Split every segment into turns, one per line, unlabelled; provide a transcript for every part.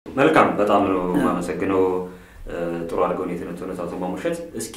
መልካም፣ በጣም ነው የማመሰግነው። ጥሩ አድርገው ነው የተነተኑት አቶ ማሙሸት። እስኪ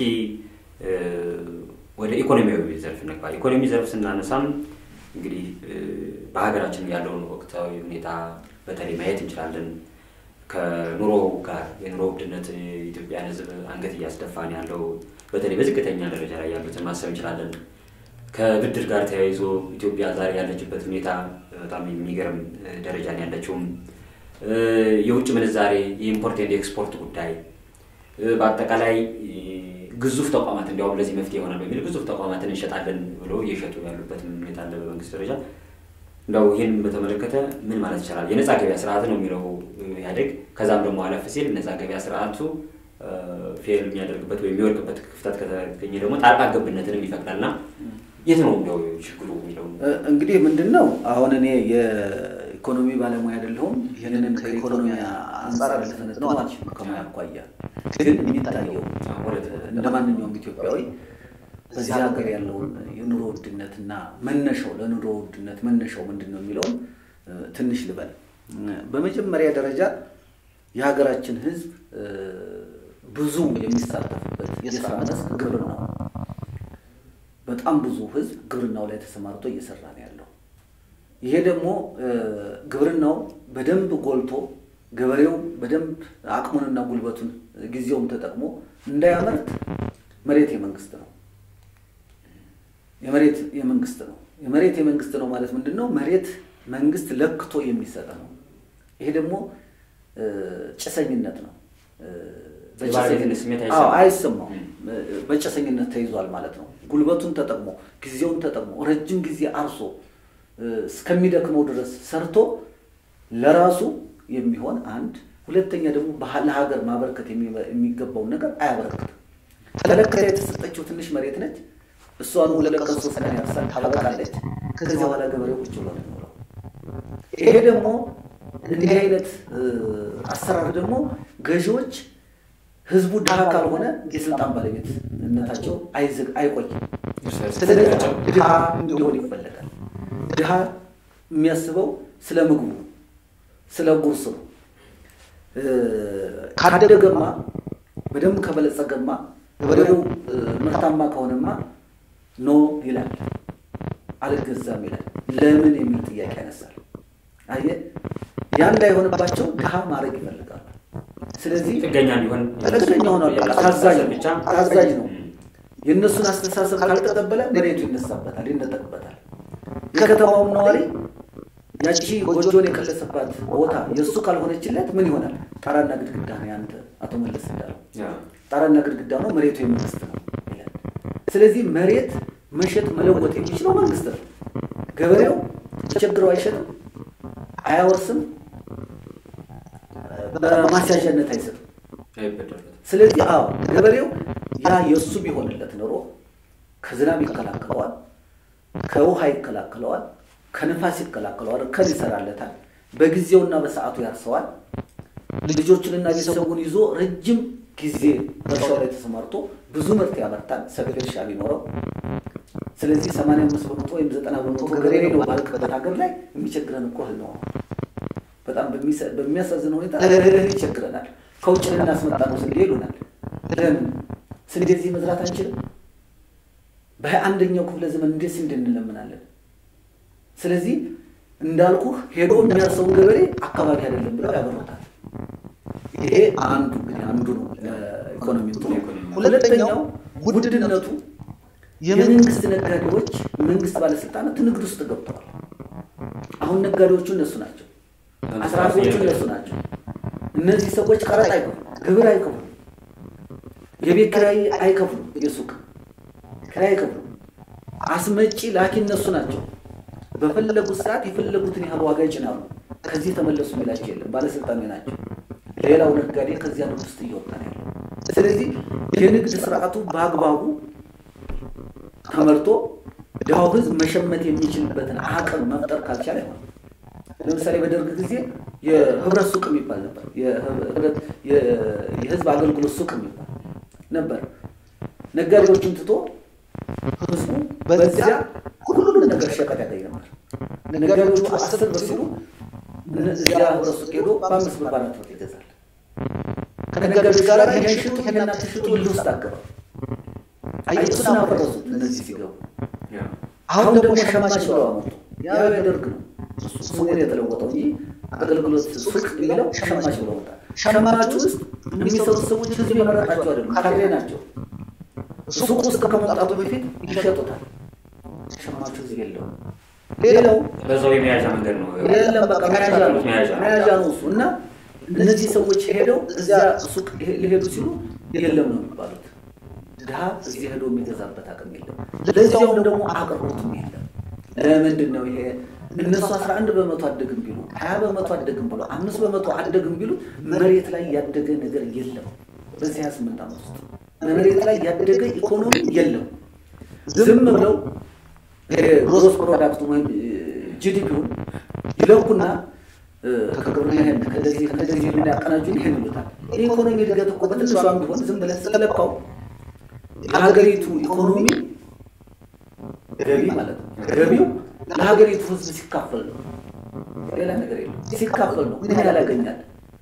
ወደ ኢኮኖሚያዊ ዘርፍ እንግባ። ኢኮኖሚ ዘርፍ ስናነሳም እንግዲህ በሀገራችን ያለውን ወቅታዊ ሁኔታ በተለይ ማየት እንችላለን። ከኑሮ ጋር የኑሮ ውድነት የኢትዮጵያን ሕዝብ አንገት እያስደፋ ነው ያለው። በተለይ በዝቅተኛ ደረጃ ላይ ያሉትን ማሰብ እንችላለን። ከብድር ጋር ተያይዞ ኢትዮጵያ ዛሬ ያለችበት ሁኔታ በጣም የሚገርም ደረጃ ነው ያለችውም። የውጭ ምንዛሬ የኢምፖርት ኤንድ ኤክስፖርት ጉዳይ በአጠቃላይ ግዙፍ ተቋማት እንዲያውም ለዚህ መፍትሄ ይሆናል በሚል ግዙፍ ተቋማትን እንሸጣለን ብሎ እየሸጡ ያሉበትም ሁኔታ አለ በመንግስት ደረጃ። እንደው ይህን በተመለከተ ምን ማለት ይቻላል? የነፃ ገበያ ስርዓት ነው የሚለው ኢህአዴግ። ከዛም ደግሞ አለፍ ሲል ነፃ ገበያ ስርዓቱ ፌል የሚያደርግበት ወይም የሚወድቅበት ክፍተት ከተገኘ ደግሞ ጣልቃ ገብነትንም ይፈቅዳል እና የት ነው እንዲያው ችግሩ የሚለው
እንግዲህ ምንድን ነው አሁን እኔ የኢኮኖሚ ባለሙያ አይደለሁም። ይህንን ከኢኮኖሚ አንጻር ልተነትነው አልችልም ከሙያ አኳያ። ግን የሚታየው እንደ ማንኛውም ኢትዮጵያዊ በዚህ ሀገር ያለውን የኑሮ ውድነትና መነሻው ለኑሮ ውድነት መነሻው ምንድን ነው የሚለውን ትንሽ ልበል። በመጀመሪያ ደረጃ የሀገራችን ሕዝብ ብዙ የሚሳተፍበት የስራ መስክ ግብርናው በጣም ብዙ ህዝብ ግብርናው ላይ ተሰማርቶ እየሰራ ነው ያለው። ይሄ ደግሞ ግብርናው በደንብ ጎልቶ ገበሬው በደንብ አቅሙንና ጉልበቱን ጊዜውም ተጠቅሞ እንዳያመርት መሬት የመንግስት ነው። የመሬት የመንግስት ነው። የመሬት የመንግስት ነው ማለት ምንድን ነው? መሬት መንግስት ለክቶ የሚሰጥ ነው። ይሄ ደግሞ ጭሰኝነት ነው። አይሰማውም። በጭሰኝነት ተይዟል ማለት ነው። ጉልበቱን ተጠቅሞ ጊዜውን ተጠቅሞ ረጅም ጊዜ አርሶ እስከሚደክመው ድረስ ሰርቶ ለራሱ የሚሆን አንድ፣ ሁለተኛ ደግሞ ለሀገር ማበረከት የሚገባውን ነገር አያበረክትም። ተለክታ የተሰጠችው ትንሽ መሬት ነች። እሷን ሁለት ቀን ሶስት ቀን ያርሳል፣ ታበቃለች። ከዚያ በኋላ ገበሬው ቁጭ ብሎ ነው የሚኖረው። ይሄ ደግሞ እንዲህ አይነት አሰራር ደግሞ ገዢዎች ህዝቡ ድሃ ካልሆነ የስልጣን ባለቤትነታቸው አይዝግ አይቆይም። ስለዚህ ድሃ እንዲሆን ይፈለጋል። ድሃ የሚያስበው ስለ ምግቡ ስለ ጉርስ ነው። ካደገማ በደንብ ከበለጸገማ ገበሬው ምርታማ ከሆነማ ኖ ይላል፣ አልገዛም ይላል። ለምን የሚል ጥያቄ ያነሳል። አየህ፣ ያ እንዳይሆንባቸው ድሃ ማድረግ ይፈልጋሉ። ስለዚህ
ጥገኛ ሊሆን
ጥገኛ ሆኗል። ታዛዥ ብቻ ታዛዥ ነው። የእነሱን አስተሳሰብ ካልተቀበለ መሬቱ ይነሳበታል፣ ይነጠቅበታል። የከተማውም ነዋሪ ያቺ ጎጆን የቀለሰባት ቦታ የእሱ ካልሆነችለት ምን ይሆናል? ጣራና ግድግዳ ነው። ያንተ አቶ መለስ እንዳለው ጣራና ግድግዳ ነው፣ መሬቱ የመንግስት ነው ይላል። ስለዚህ መሬት መሸጥ መለወጥ የሚችለው መንግስት ነው። ገበሬው ተቸግረው አይሸጥም፣ አያወርስም በማስያዣነት አይሰጥም። ስለዚህ አዎ ገበሬው ያ የእሱ ቢሆንለት ኖሮ ከዝናብ ይከላከለዋል፣ ከውሃ ይከላከለዋል፣ ከንፋስ ይከላከለዋል፣ እርከን ይሰራለታል፣ በጊዜውና በሰዓቱ ያርሰዋል። ልጆቹንና ቤተሰቡን ይዞ ረጅም ጊዜ በእርሻው ላይ ተሰማርቶ ብዙ ምርት ያመርታል፣ ሰፊ እርሻ ቢኖረው። ስለዚህ ሰማንያ አምስት በመቶ ወይም ዘጠና በመቶ ገበሬ ነው ባልክበት ሀገር ላይ የሚቸግረን እኮ እህል ነው። በጣም በሚያሳዝን ሁኔታ እህል ይቸግረናል። ከውጭ ልናስመጣ ነው ስንዴ ይሉናል። ለምን ስንዴ እዚህ መዝራት አንችልም? በሀያ አንደኛው ክፍለ ዘመን እንዴት ስንዴ እንለምናለን? ስለዚህ እንዳልኩህ ሄዶ የሚያርሰውን ገበሬ አካባቢ አይደለም ብለው ያበሩታል። ይሄ አንዱ እንግዲህ አንዱ ነው ኢኮኖሚ። ሁለተኛው ውድነቱ የመንግስት ነጋዴዎች፣ መንግስት ባለስልጣናት ንግድ ውስጥ ገብተዋል። አሁን ነጋዴዎቹ እነሱ ናቸው። አስራፊዎቹ እነሱ ናቸው። እነዚህ ሰዎች ቀረጥ አይከፍሉም፣ ግብር አይከፍሉም፣ የቤት ኪራይ አይከፍሉም፣ የሱቅ ኪራይ አይከፍሉም። አስመጪ ላኪ እነሱ ናቸው። በፈለጉት ሰዓት የፈለጉትን ያህል ዋጋ ይጭናሉ። ከዚህ ተመለሱ የሚላቸው የለም፣ ባለስልጣኖች ናቸው። ሌላው ነጋዴ ከዚያ ንግድ ውስጥ እየወጣ ነው ያለው። ስለዚህ የንግድ ስርዓቱ በአግባቡ ተመርቶ ድሃው ህዝብ መሸመት የሚችልበትን አቅም መፍጠር ካልቻለ አይሆንም። ለምሳሌ በደርግ ጊዜ የህብረት ሱቅ የሚባል ነበር። የህዝብ አገልግሎት ሱቅ የሚባል ነበር። ነጋዴዎችን ትቶ ህዝቡ በዚያ ሁሉንም ነገር ሸቀጥ ያገኝ ነበር። ነጋዴዎቹ አስር ብር ሲሉ እዚያ ህብረት ሱቅ ሄዶ በአምስት ብር በአራት ብር ይገዛል። ከነጋዴዎች ጋር ይሄን ሽጡ ይሄን አትሽጡ እልህ ውስጥ አገባ። እሱን አፈረሱት እነዚህ ሲገቡ። አሁን ደግሞ ሸማች ብለው አመጡ። ያ የደርግ ነው ስሙን የተለወጠው እንጂ አገልግሎት ሱቅ የሚለው ሸማች ብለው ወጣ። ሸማች ውስጥ የሚሰሩት ሰዎች ህዝብ የመረጣቸው አይደሉም፣ ካድሬ ናቸው። ሱቅ ውስጥ ከመውጣቱ በፊት ይሸጡታል። ሸማቹ ህዝብ የለውም። ሌላው
በዛው የመያዣ መንገድ ነው።
የለም በቃ መያዣ ነው መያዣ ነው እሱ እና እነዚህ ሰዎች ሄደው እዚያ ሱቅ ሊሄዱ ሲሉ የለም ነው የሚባሉት። ድሀ እዚህ ሄዶ የሚገዛበት አቅም የለም። ለዚያውም ደግሞ አቅርቦትም የለም። ለምንድን ነው ይሄ? እነሱ አስራ አንድ በመቶ አደግም ቢሉ ሀያ በመቶ አደግም ብሎ አምስት በመቶ አደግም ቢሉ መሬት ላይ ያደገ ነገር የለም። በዚህ ሀያ ስምንት ዓመት ውስጥ መሬት ላይ ያደገ ኢኮኖሚ የለም። ዝም ብለው ግሮስ ፕሮዳክቱ ወይም ጂዲፒውን ይለኩና ከግብርና ይሄን ከደዚህ ከደዚህ የሚያቀናጁን ይሄን ይሉታል። የኢኮኖሚ እድገት እኮ በትንሿም ቢሆን ዝም ብለህ ስትለካው የሀገሪቱ ኢኮኖሚ ገቢ ማለት ነው። ገቢው ለሀገሪቱ ሕዝብ ሲካፈል ነው። ሌላ ነገር የለው። ሲካፈል ነው። ምን ያህል ያገኛል?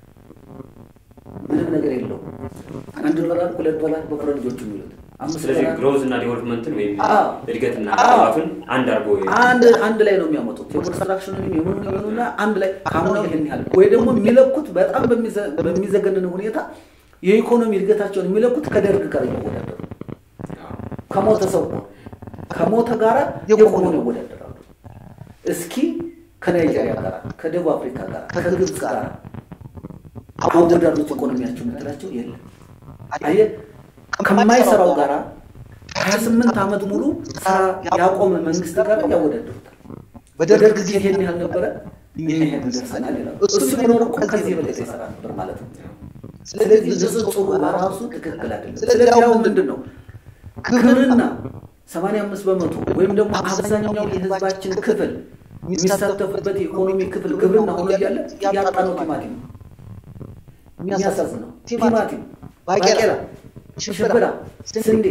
ምንም ነገር የለው። አንድ ዶላር ሁለት ዶላር በፈረንጆቹ የሚሉት
ስለዚህ ግሮዝ እና ዲቨሎፕመንትን ወይም
አዎ።
እድገትና
አዎ።
ልማቱን አንድ አድርጎ
አንድ አንድ ላይ ነው የሚያመጡት። የኮንስትራክሽኑን የምኑ የምኑና አንድ ላይ ካምናው ይሄን ያህል ወይ ደግሞ የሚለኩት በጣም በሚዘ- በሚዘገንን ሁኔታ የኢኮኖሚ እድገታቸውን የሚለኩት ከደርግ ጋር እያወዳደሩ ከሞተ ሰው ጋር ከሞተ ጋራ የኢኮኖሚ ይወዳደራሉ። እስኪ ከናይጄሪያ ጋር፣ ከደቡብ አፍሪካ ጋር፣ ከግብፅ ጋር አወዳደሩት ኢኮኖሚያቸው የምትላቸው የለም። አየህ ከማይሰራው ጋራ ሀያ ስምንት ዓመት ሙሉ ስራ ያቆመ መንግስት ጋር ያወዳደሩታል። በደርግ ጊዜ ይሄን ያህል ነበረ፣ ይሄን ያህል ደርሰናል ይላሉ። እሱ ቢኖር እኮ ከዚህ የበለጠ ይሰራ ነበር ማለት ነው። ስለዚህ ንጽጽሩ በራሱ ትክክል አይደለም። ስለዚህ አሁን ምንድን ነው ግብርና ሰማንያ አምስት በመቶ ወይም ደግሞ አብዛኛው የህዝባችን ክፍል የሚሳተፍበት የኢኮኖሚ ክፍል ግብርና ሆኖ እያለ ያጣነው ቲማቲም ነው። የሚያሳዝነው ቲማቲም፣ ባቄላ፣ ሽምብራ፣ ስንዴ፣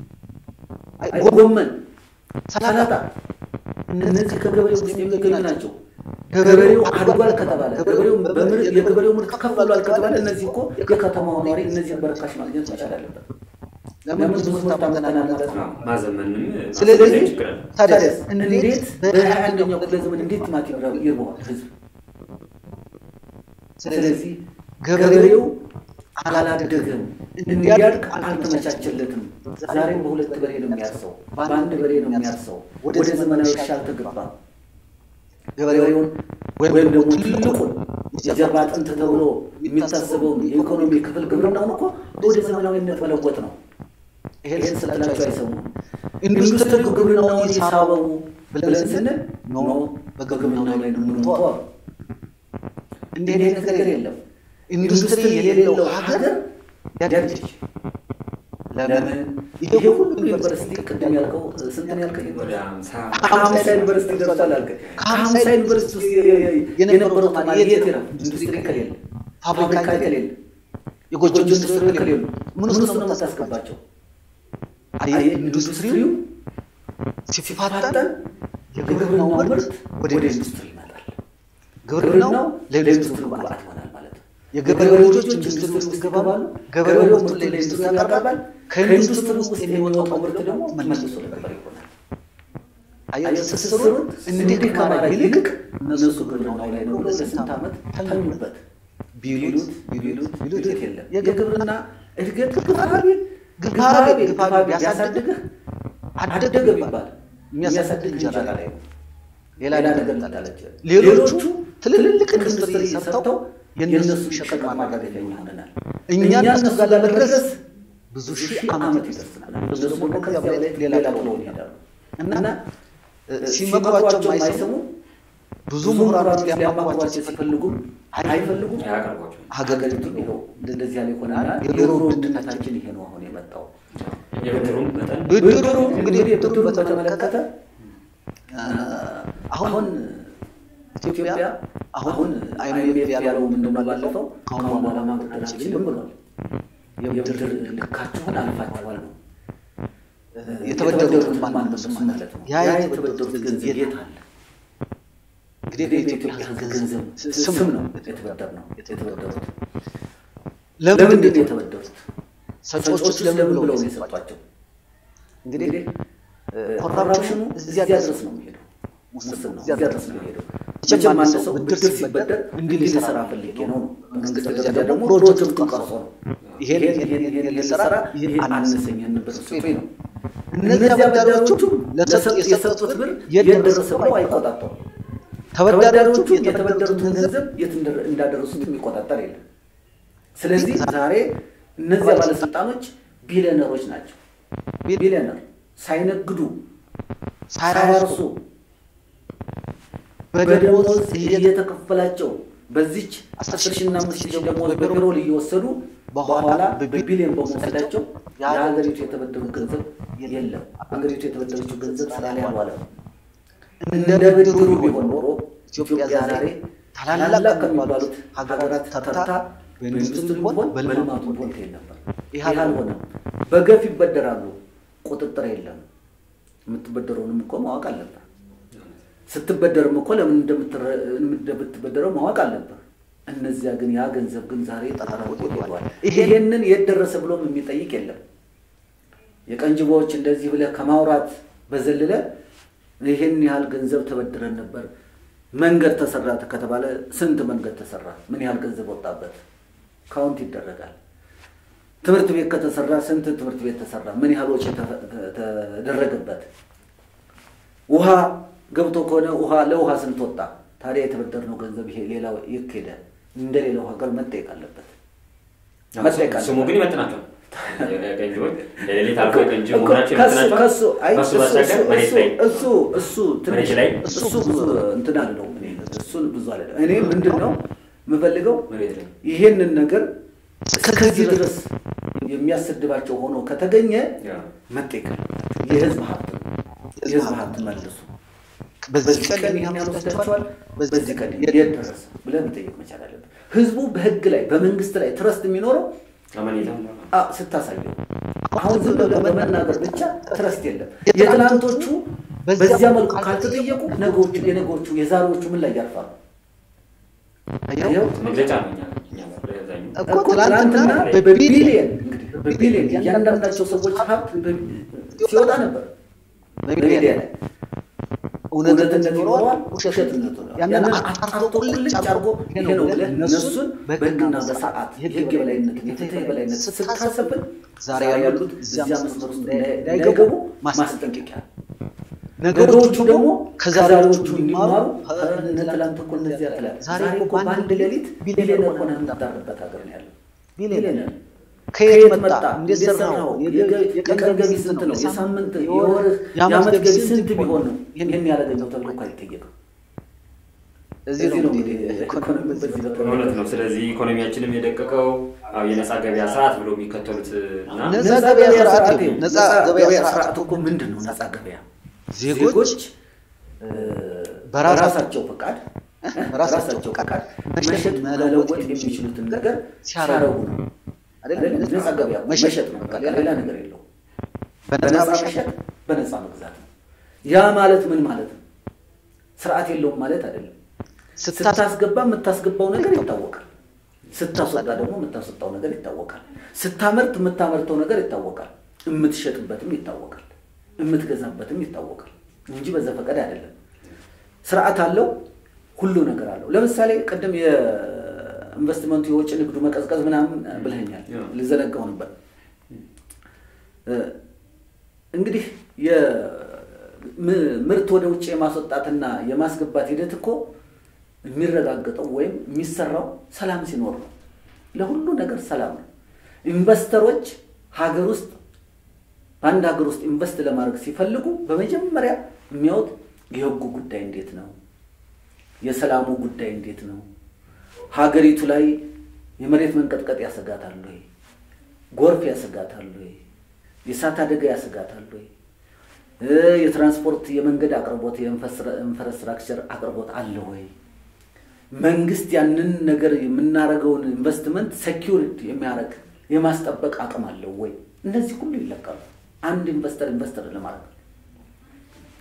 ጎመን፣ ሰላጣ እነዚህ ከገበሬው ውስጥ የሚገኙ ናቸው። ገበሬው አድጓል ከተባለ ገበሬው በምር- የገበሬው ምርት ከፍ ብሏል ከተባለ እነዚህ እኮ የከተማው ነዋሪ እነዚህን በርካሽ ማግኘት መቻል አለበት። ለምን ብዙ ምርት አምጥተናል ማለት ነው።
ማዘመንም
ስለዚህ
ችግር አለ።
ታዲያስ እንዴት በሀያ አንደኛው ክፍለ ዘመን እንዴት ቲማቲም ይርበዋል ህዝብ? ስለዚህ ገበሬው አላደገም፣ እንዲያድግ አልተመቻቸለትም። ዛሬም በሁለት በሬ ነው የሚያርሰው፣ በአንድ በሬ ነው የሚያርሰው። ወደ ዘመናዊ እርሻ አልተገባም። ገበሬውን ወይም ደግሞ ትልቁን የጀርባ አጥንት ተብሎ የሚታሰበውን የኢኮኖሚ ክፍል ግብርናውን እኮ ወደ ዘመናዊነት መለወጥ ነው። ይሄን ስትላቸው አይሰሙም። ኢንዱስትሪው ግብርናውን የሳበው ብለን ስንል ኖ በግብርናው ላይ ነው የምንተው አሉ። እንዲህ አይነት ነገር የለም። ኢንዱስትሪ የሌለው ሀገር ያድግ ለምን? ይሄ ሁሉ ዩኒቨርሲቲ ቅድም ያልከው ስንት ነው ያልከኝ?
ወደ ሀምሳ
ከሀምሳ ዩኒቨርሲቲ ደርሷል አልከኝ። ከሀምሳ ዩኒቨርሲቲ ውስጥ የነበረው ተማሪ የት ይላል? ኢንዱስትሪ ከሌለ፣ ፋብሪካ ከሌለ፣ የጎጆ ኢንዱስትሪ ከሌሉ ምን ውስጥ ነው የምታስገባቸው? አየህ ኢንዱስትሪው ሲፋጠን የግብርናው ምርት ወደ ኢንዱስትሪ ይመጣል። ግብርናው ለኢንዱስትሪ ግብአት ይሆናል ማለት ነው። የገበሬው ልጆች ኢንዱስትሪ ውስጥ ይገባሉ። ገበሬው ምርቱን ለኢንዱስትሪ ያቀርባል። ከኢንዱስትሪ ውስጥ የሚወጣው ምርት ደግሞ መልሶ ለገበሬ ይሆናል። አየህ ትስስሩን እንዲህ ከማድረግ ይልቅ እነሱ ግብርናው ላይ ነው ብለው ለስንት ዓመት ተኙበት። ቢሉት ቢሉት ቢሉት የለም የግብርና እድገት ግፋቢል ግፋቢል ግፋቢል ቢያሳድግህ አደገ ቢባል የሚያሳድግ እንጀራ ላይ ነው። ሌላ ነገር ላላለች ሌሎቹ ትልልቅ ኢንዱስትሪ ሰርተው የእነሱ ሸቀጥ ማራገፊያ ይሆነናል። እኛ እነሱ ጋር ለመድረስ ብዙ ሺህ ዓመት ይደርስናል። እነሱ ደግሞ ከዚያ በላይ ሌላ ጥለው ይሄዳሉ እና ሲመክሯቸው አይሰሙ ብዙ ምሁራኖች ሊያማክሯቸው ሲፈልጉም አይፈልጉም።
አያቀርቧቸውም።
ሀገሪቱን ይኸው እንደዚህ ያለ ይሆናል። የኑሮ ውድነታችን ይሄ ነው አሁን የመጣው።
የብድሩም መጠን
ብድሩ እንግዲህ ብድሩ በተመለከተ አሁን ኢትዮጵያ አሁን አይኤምኤፍ ያለው ምንድን ነው? ባለፈው ከአሁን በኋላ ማበደር አንችልም ብሏል። የብድር ልካችሁን አልፋችኋል ነው የተበደሩት ማን መልሱ ማለት ነው። ያ የተበደሩት ገንዘብ የት አለ? እንግዲህ በኢትዮጵያ ሕዝብ ገንዘብ ስም ነው የተበደርነው የተበደሩት።
ለምንድን
ለምንድን
ነው
ነው የተበደሩት?
ሰጪዎቹስ ለምን ብለው ነው የሰጧቸው? እንግዲህ ኮራፕሽኑ እዚያ ድረስ ነው
የሚሄደው።
ሙስናው
እዚያ ድረስ ነው የሚሄደው።
መቼም
መቼም
አንድ
አንድ
ሰው
ሰው
ብድር
ብድር
ሲበደር
ሲበደር
እንዲህ
እንዲህ
ሊሰራ
ሊሰራ ፈልጌ ነው ነው።
መንግስት
መንግስት
ደረጃ
ደረጃ
ደግሞ
ደግሞ
ፕሮጀክቱን
ፕሮጀክቱን
ቀርጾ
ቀርጾ
ነው
ነው
ይሄን
ይሄን
ይሄን
ይሄን
ይሄን
ሊሰራ
ሊሰራ
ይሄን
ይሄን
አነሰኝ ይሄን ብር ስጡኝ ነው።
እነዚህ
እነዚህ
አበዳሪዎቹ
አበዳሪዎቹም
ለሰጡት
ለሰጡት የሰጡት ብር
የት
የት
ደረሰ
ደረሰ ብለው አይቆጣጠሩም።
ተበዳሪዎቹ
ተበዳሪዎቹ
የተበደሩትን
የተበደሩትን
ገንዘብ
ገንዘብ የት እንደ- እንዳደረሱት የሚቆጣጠር የለም። ስለዚህ ዛሬ እነዚያ ባለስልጣኖች ቢሊዮነሮች ናቸው። ቢሊዮነር ሳይነግዱ ሳያርሱ በደሞዝ እየተከፈላቸው በዚች አስር ሺና አምስት ሺህ ደሞዝ በፔሮል እየወሰዱ በኋላ በቢሊዮን በመውሰዳቸው የሀገሪቱ የተበደሩ ገንዘብ የለም። ሀገሪቱ የተበደረችው ገንዘብ ስራ ላይ አልዋለም። እንደ ብድሩ ቢሆን ኖሮ ኢትዮጵያ ዛሬ ታላላቅ ከሚባሉት ሀገራት ተርታ በኢንዱስትሪ ቢሆን በልማቱ ቢሆን ትሄድ ነበር። ይህ አልሆነም። በገፍ ይበደራሉ። ቁጥጥር የለም። የምትበደረውንም እኮ ማወቅ አለብህ። ስትበደርም እኮ ለምን እንደምትረ- እንደምትበደረው ማወቅ አለብህ። እነዚያ ግን ያ ገንዘብ ግን ዛሬ ተጠራርጎ ሄዷል። ይሄንን የት ደረሰ ብሎም የሚጠይቅ የለም። የቀንጅቦዎች እንደዚህ ብለህ ከማውራት በዘለለ ይሄን ያህል ገንዘብ ተበድረን ነበር፣ መንገድ ተሰራ ከተባለ ስንት መንገድ ተሰራ? ምን ያህል ገንዘብ ወጣበት? ካውንት ይደረጋል። ትምህርት ቤት ከተሰራ ስንት ትምህርት ቤት ተሰራ? ምን ያህል ወጪ ተፈ- ተደረገበት? ውሃ ገብቶ ከሆነ ውሃ ለውሃ ስንት ወጣ? ታዲያ የተበደርነው ገንዘብ ይሄ ሌላው ይኬደ እንደ ሌላው ሀገር መጠየቅ አለበት። መጠየቅ
ስሙ
አለበት።
ግን ይመጥናቸዋል። ቀንጂዎች ለሌሊት አልፎ ቀንጂ መሆናቸው
ከሱ
ይመጥናቸዋል።
ከሱ አይ
ከሱ
እሱ
ባሻገር
እሱ
መሬት ላይ
እሱ እሱ ትንሽ
መሬት ላይ
እሱ ብዙ እንትን አልለውም እኔ እሱን ብዙ አልለውም። እኔ ምንድን ነው የምፈልገው
መሬት ላይ
ይሄንን ነገር እስከዚህ ድረስ የሚያሰድባቸው ሆኖ ከተገኘ
ያ
መጠየቅ አለባቸው። የህዝብ ሀብት ነው። የህዝብ ሀብት መልሱ። በዚህ ቀን ይህን ያወስዳቸዋል፣ በዚህ ቀን የት ደረሰ ብለህ መጠየቅ መቻል አለብህ። ህዝቡ በህግ ላይ በመንግስት ላይ ትረስት የሚኖረው
አመኔታ
አ- ስታሳየው አሁን ዝም ብለህ በመናገር ብቻ ትረስት የለም። የትናንቶቹ በዚያ መልኩ ካልተጠየቁ ነገዎቹ የነገዎቹ የዛሬዎቹ ምን ላይ ያርፋሉ? አየኸው?
መግለጫ ነው እኛ እኛ በአብዛኛው
እኮ ትናንትና በቢሊየን እንግዲህ በቢሊየን እያንዳንዳቸው ሰዎች ሀብት በ- ሲወጣ ነበር በሚዲያ ላይ እውነትነት ይኖረዋል፣ ውሸትነት ይኖረዋል። ያንን አጣርቶ ቁልጭ አድርጎ ይሄ ነው ብለህ እነሱን በህግና በስርዓት የህግ የበላይነትን የፍትህ የበላይነት ስታሰብን ዛሬ ያሉት እዚያ መስመር ውስጥ እንዳይገቡ ማስጠንቀቂያ ነገሮቹ ደግሞ ከዛሬዎቹ እንዲማሩ እነ ትላንት እኮ እነዚያ ትላል ዛሬ እኮ በአንድ ሌሊት ቢሊዮነር ሆነህ የምታርበት ሀገር ነው ያለው። ቢሊዮነር ከየት መጣ? እንዴት ሰራኸው? የቀን ገቢ ስንት ነው? የሳምንት የወርህ የዓመት ገቢ ስንት ቢሆን ነው ይህን ያደረገው ተብሎ እኮ አይጠየቅም። እዚህ ነው እንግዲህ ኢኮኖሚ በዚህ በተመለከተ
እውነት ነው። ስለዚህ ኢኮኖሚያችንም የደቀቀው አዎ የነጻ ገበያ ስርዓት ብሎ የሚከተሉት እና
ነጻ ገበያ ስርዓት ይኸው፣ ነጻ ገበያ ስርዓት
ስርዓት እኮ ምንድን ነው? ነጻ ገበያ
ዜጎች
በራሳቸው ፈቃድ በራሳቸው ፈቃድ መሸጥ መለወጥ የሚችሉትን ነገር ሲያረጉ ነው አይደል? ነጻ ገበያ መሸጥ ነው፣ በቃ ሌላ ነገር የለውም። በነጻ መሸጥ፣ በነጻ መግዛት ነው። ያ ማለት ምን ማለት ነው? ስርዓት የለውም ማለት አይደለም። ስታስገባ የምታስገባው ነገር ይታወቃል። ስታስወጣ ደግሞ የምታስወጣው ነገር ይታወቃል። ስታመርት የምታመርተው ነገር ይታወቃል። የምትሸጥበትም ይታወቃል። የምትገዛበትም ይታወቃል እንጂ በዘፈቀድ አይደለም። ስርዓት አለው። ሁሉ ነገር አለው። ለምሳሌ ቅድም የኢንቨስትመንቱ የውጭ ንግዱ መቀዝቀዝ ምናምን ብለኸኛል፣ ልዘነጋው ነበር። እንግዲህ ምርት ወደ ውጭ የማስወጣትና የማስገባት ሂደት እኮ የሚረጋገጠው ወይም የሚሰራው ሰላም ሲኖር ነው። ለሁሉ ነገር ሰላም ነው። ኢንቨስተሮች ሀገር ውስጥ በአንድ ሀገር ውስጥ ኢንቨስት ለማድረግ ሲፈልጉ በመጀመሪያ የሚያዩት የህጉ ጉዳይ እንዴት ነው? የሰላሙ ጉዳይ እንዴት ነው? ሀገሪቱ ላይ የመሬት መንቀጥቀጥ ያሰጋታል ወይ? ጎርፍ ያሰጋታል ወይ? የእሳት አደጋ ያሰጋታል ወይ? የትራንስፖርት የመንገድ አቅርቦት የኢንፍራስትራክቸር አቅርቦት አለ ወይ? መንግስት ያንን ነገር የምናደርገውን ኢንቨስትመንት ሴኪሪቲ የሚያደርግ የማስጠበቅ አቅም አለው ወይ? እነዚህ ሁሉ ይለካሉ። አንድ ኢንቨስተር ኢንቨስተር ለማድረግ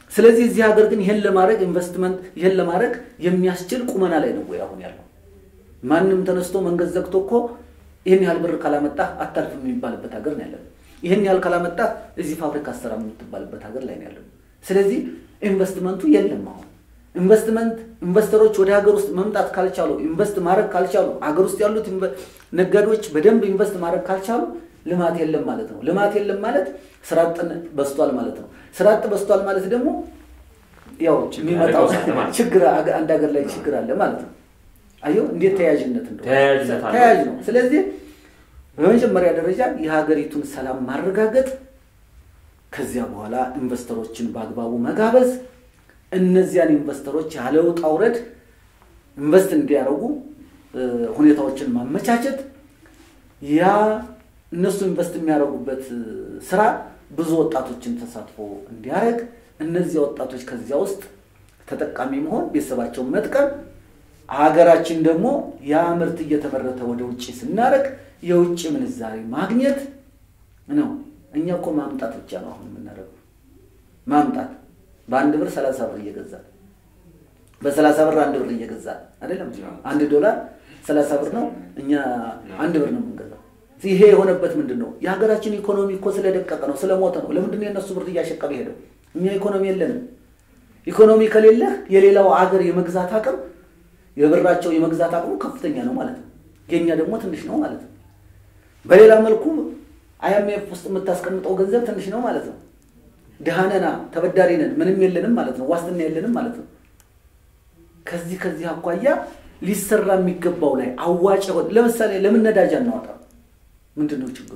ስለዚህ እዚህ ሀገር ግን ይህን ለማድረግ ኢንቨስትመንት ይህን ለማድረግ የሚያስችል ቁመና ላይ ነው ወይ አሁን ያለው? ማንም ተነስቶ መንገድ ዘግቶ እኮ ይህን ያህል ብር ካላመጣህ አታልፍም የሚባልበት ሀገር ነው ያለው። ይህን ያህል ካላመጣህ እዚህ ፋብሪካ አሰራ የምትባልበት ሀገር ላይ ነው ያለው። ስለዚህ ኢንቨስትመንቱ የለም አሁን ኢንቨስትመንት ኢንቨስተሮች ወደ ሀገር ውስጥ መምጣት ካልቻሉ ኢንቨስት ማድረግ ካልቻሉ ሀገር ውስጥ ያሉት ነጋዴዎች በደንብ ኢንቨስት ማድረግ ካልቻሉ ልማት የለም ማለት ነው። ልማት የለም ማለት ስራ አጥን በስቷል ማለት ነው። ስራ አጥ በስቷል ማለት ደግሞ ያው የሚመጣው ችግር አንድ ሀገር ላይ ችግር አለ ማለት ነው። አየው እንዴት ተያያዥነት እንደሆነ ተያያዥ ነው። ስለዚህ በመጀመሪያ ደረጃ የሀገሪቱን ሰላም ማረጋገጥ፣ ከዚያ በኋላ ኢንቨስተሮችን በአግባቡ መጋበዝ እነዚያን ኢንቨስተሮች ያለ ውጣ ውረድ ኢንቨስት እንዲያደርጉ ሁኔታዎችን ማመቻቸት ያ እነሱ ኢንቨስት የሚያደርጉበት ስራ ብዙ ወጣቶችን ተሳትፎ እንዲያደርግ እነዚያ ወጣቶች ከዚያ ውስጥ ተጠቃሚ መሆን ቤተሰባቸውን መጥቀም ሀገራችን ደግሞ ያ ምርት እየተመረተ ወደ ውጭ ስናደርግ የውጭ ምንዛሬ ማግኘት ነው። እኛ እኮ ማምጣት ብቻ ነው አሁን የምናደርገው ማምጣት በአንድ ብር ሰላሳ ብር እየገዛል በሰላሳ ብር አንድ ብር እየገዛል አይደለም። አንድ ዶላር ሰላሳ ብር ነው። እኛ አንድ ብር ነው የምንገዛው። ይሄ የሆነበት ምንድን ነው? የሀገራችን ኢኮኖሚ እኮ ስለደቀቀ ነው፣ ስለሞተ ነው። ለምንድን ነው የእነሱ ብር እያሸቀበ ሄደው? እኛ ኢኮኖሚ የለንም። ኢኮኖሚ ከሌለህ የሌላው አገር የመግዛት አቅም የብራቸው የመግዛት አቅሙ ከፍተኛ ነው ማለት ነው። የኛ ደግሞ ትንሽ ነው ማለት ነው። በሌላ መልኩ አይኤምኤፍ ውስጥ የምታስቀምጠው ገንዘብ ትንሽ ነው ማለት ነው። ድሃነና ተበዳሪ ነን፣ ምንም የለንም ማለት ነው። ዋስትና የለንም ማለት ነው። ከዚህ ከዚህ አኳያ ሊሰራ የሚገባው ላይ አዋጭ ሆን ለምሳሌ ለምን ነዳጅ አናወጣም? ምንድን ነው ችግሩ?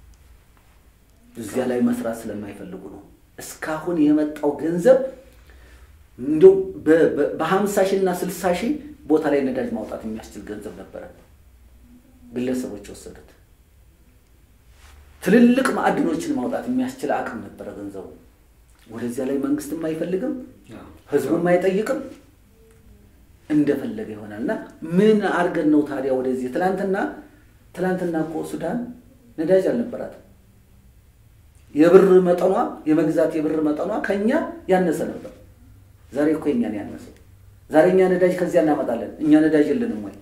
እዚያ ላይ መስራት ስለማይፈልጉ ነው። እስካሁን የመጣው ገንዘብ እንዲያው በሀምሳ ሺህ እና ስልሳ ሺህ ቦታ ላይ ነዳጅ ማውጣት የሚያስችል ገንዘብ ነበረ። ግለሰቦች የወሰዱት ትልልቅ ማዕድኖችን ማውጣት የሚያስችል አቅም ነበረ ገንዘቡ። ወደዚያ ላይ መንግስትም አይፈልግም፣ ህዝቡም አይጠይቅም፣ እንደፈለገ ይሆናል። እና ምን አድርገን ነው ታዲያ ወደዚህ ትላንትና ትላንትና እኮ ሱዳን ነዳጅ አልነበራትም። የብር መጠኗ የመግዛት የብር መጠኗ ከኛ ያነሰ ነበር። ዛሬ እኮ የኛን ያነሰው። ዛሬ እኛ ነዳጅ ከዚያ እናመጣለን። እኛ ነዳጅ የለንም ወይ?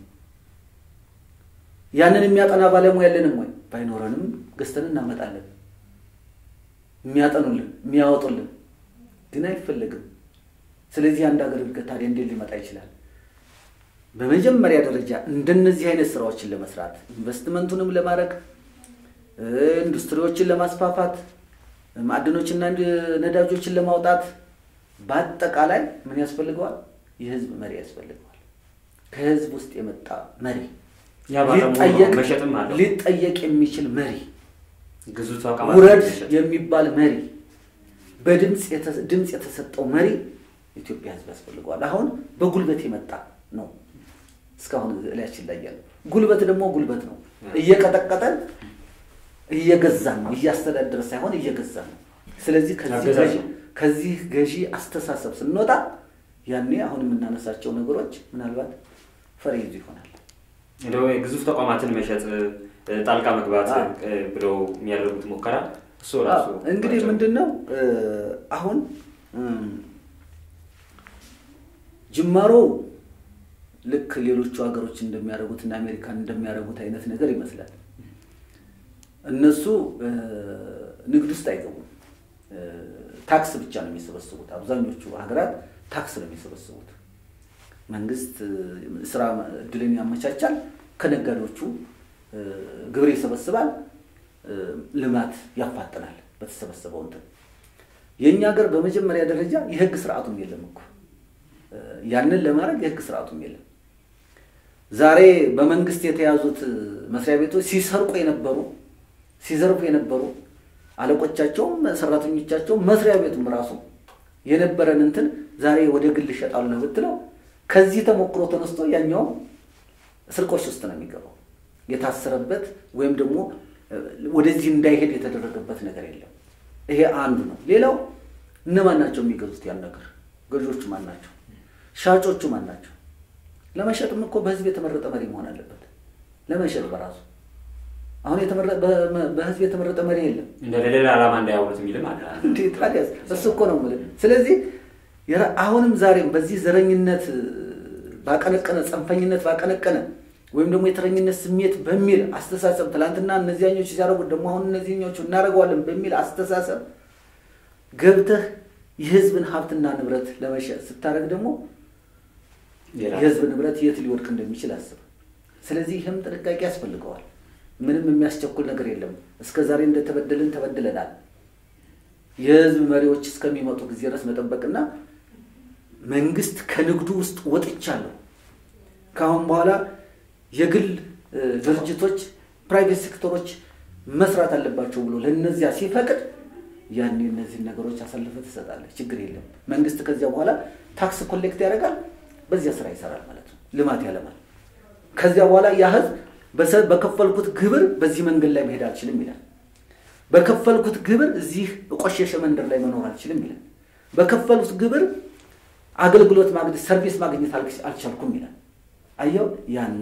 ያንን የሚያጠና ባለሙያ የለንም ወይ? ባይኖረንም ገዝተን እናመጣለን። የሚያጠኑልን የሚያወጡልን ግን አይፈለግም። ስለዚህ አንድ ሀገር እድገት ታዲያ እንዴት ሊመጣ ይችላል? በመጀመሪያ ደረጃ እንደነዚህ አይነት ስራዎችን ለመስራት ኢንቨስትመንቱንም ለማድረግ ኢንዱስትሪዎችን ለማስፋፋት ማዕድኖችና ነዳጆችን ለማውጣት በአጠቃላይ ምን ያስፈልገዋል? የህዝብ መሪ ያስፈልገዋል። ከህዝብ ውስጥ የመጣ መሪ ሊጠየቅ የሚችል መሪ፣ ውረድ የሚባል መሪ፣ በድምፅ የተሰጠው መሪ ኢትዮጵያ ህዝብ ያስፈልገዋል። አሁን በጉልበት የመጣ ነው እስካሁን ላያችን ላይ ያለው ጉልበት ደግሞ ጉልበት ነው። እየቀጠቀጠን እየገዛን ነው፣ እያስተዳደረ ሳይሆን እየገዛን ነው። ስለዚህ ከዚህ ገዢ አስተሳሰብ ስንወጣ ያኔ አሁን የምናነሳቸው ነገሮች ምናልባት ፈር ይዙ ይሆናል።
እንደው ግዙፍ ተቋማትን መሸጥ፣ ጣልቃ መግባት ብለው የሚያደርጉት ሙከራ እሱ ራሱ
እንግዲህ ምንድን ነው አሁን ጅማሮ ልክ ሌሎቹ ሀገሮች እንደሚያደርጉት እና አሜሪካን እንደሚያደርጉት አይነት ነገር ይመስላል። እነሱ ንግድ ውስጥ አይገቡም። ታክስ ብቻ ነው የሚሰበስቡት። አብዛኞቹ ሀገራት ታክስ ነው የሚሰበስቡት። መንግስት ስራ እድልን ያመቻቻል፣ ከነጋዴዎቹ ግብር ይሰበስባል፣ ልማት ያፋጥናል በተሰበሰበው እንትን። የእኛ ሀገር በመጀመሪያ ደረጃ የህግ ስርዓቱም የለም እኮ ያንን ለማድረግ የህግ ስርዓቱም የለም። ዛሬ በመንግስት የተያዙት መስሪያ ቤቶች ሲሰርቁ የነበሩ ሲዘርፉ የነበሩ አለቆቻቸውም ሰራተኞቻቸውም መስሪያ ቤቱም ራሱ የነበረን እንትን ዛሬ ወደ ግል ይሸጣሉ ብትለው ከዚህ ተሞክሮ ተነስቶ ያኛውም ስርቆች ውስጥ ነው የሚገባው። የታሰረበት ወይም ደግሞ ወደዚህ እንዳይሄድ የተደረገበት ነገር የለም። ይሄ አንዱ ነው። ሌላው እነማን ናቸው የሚገዙት ያን ነገር? ገዢዎቹ ማን ናቸው? ሻጮቹ ማን ናቸው? ለመሸጥም እኮ በህዝብ የተመረጠ መሪ መሆን አለበት። ለመሸጥ በራሱ አሁን በህዝብ የተመረጠ መሪ የለም።
እንደ ሌላ ዓላማ እንዳያውሉት የሚልም አለ።
እንዴ ታዲያስ እሱ እኮ ነው የምልህ። ስለዚህ አሁንም ዛሬም በዚህ ዘረኝነት ባቀነቀነ ጽንፈኝነት ባቀነቀነ ወይም ደግሞ የተረኝነት ስሜት በሚል አስተሳሰብ ትላንትና እነዚያኞቹ ሲያደርጉት ደግሞ አሁን እነዚህኞቹ እናደርገዋለን በሚል አስተሳሰብ ገብተህ የህዝብን ሀብትና ንብረት ለመሸጥ ስታደርግ ደግሞ የህዝብ ንብረት የት ሊወድቅ እንደሚችል አስብ። ስለዚህ ይህም ጥንቃቄ ያስፈልገዋል። ምንም የሚያስቸኩል ነገር የለም። እስከ ዛሬ እንደተበደልን ተበድለናል። የህዝብ መሪዎች እስከሚመጡ ጊዜ ድረስ መጠበቅና መንግስት ከንግዱ ውስጥ ወጥቻለሁ፣ ከአሁን በኋላ የግል ድርጅቶች ፕራይቬት ሴክተሮች መስራት አለባቸው ብሎ ለእነዚያ ሲፈቅድ ያኔ እነዚህን ነገሮች አሳልፈ ትሰጣለህ። ችግር የለም። መንግስት ከዚያ በኋላ ታክስ ኮሌክት ያደርጋል፣ በዚያ ስራ ይሰራል ማለት ነው። ልማት ያለማል። ከዚያ በኋላ ያ ህዝብ በከፈልኩት ግብር በዚህ መንገድ ላይ መሄድ አልችልም ይላል። በከፈልኩት ግብር እዚህ ቆሸሸ መንደር ላይ መኖር አልችልም ይላል። በከፈሉት ግብር አገልግሎት ማግኘት ሰርቪስ ማግኘት አልቻልኩም ይላል። አየው፣ ያኔ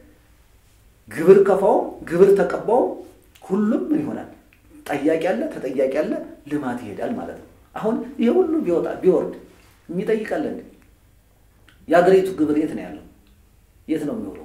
ግብር ከፋውም ግብር ተቀባውም ሁሉም ምን ይሆናል? ጠያቂ አለ፣ ተጠያቂ አለ፣ ልማት ይሄዳል ማለት ነው። አሁን ይሄ ሁሉ ቢወጣ ቢወርድ የሚጠይቃለ እንዴ? የአገሪቱ ግብር የት ነው ያለው? የት ነው የሚውለው?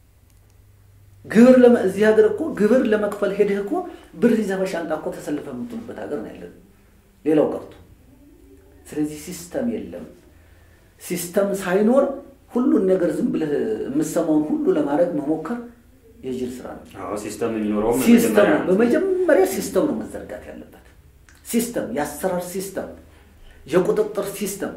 ግብር እዚህ ሀገር እኮ ግብር ለመክፈል ሄድህ እኮ ብር ይዘህ በሻንጣ እኮ ተሰልፈህ የምትውልበት ሀገር ነው ያለን፣ ሌላው ቀርቶ። ስለዚህ ሲስተም የለም። ሲስተም ሳይኖር ሁሉን ነገር ዝም ብለህ የምሰማውን ሁሉ ለማድረግ መሞከር የጅል ስራ ነው።
ሲስተም የሚኖረውም
ሲስተም በመጀመሪያ ሲስተም ነው መዘርጋት ያለበት። ሲስተም፣ የአሰራር ሲስተም፣ የቁጥጥር ሲስተም፣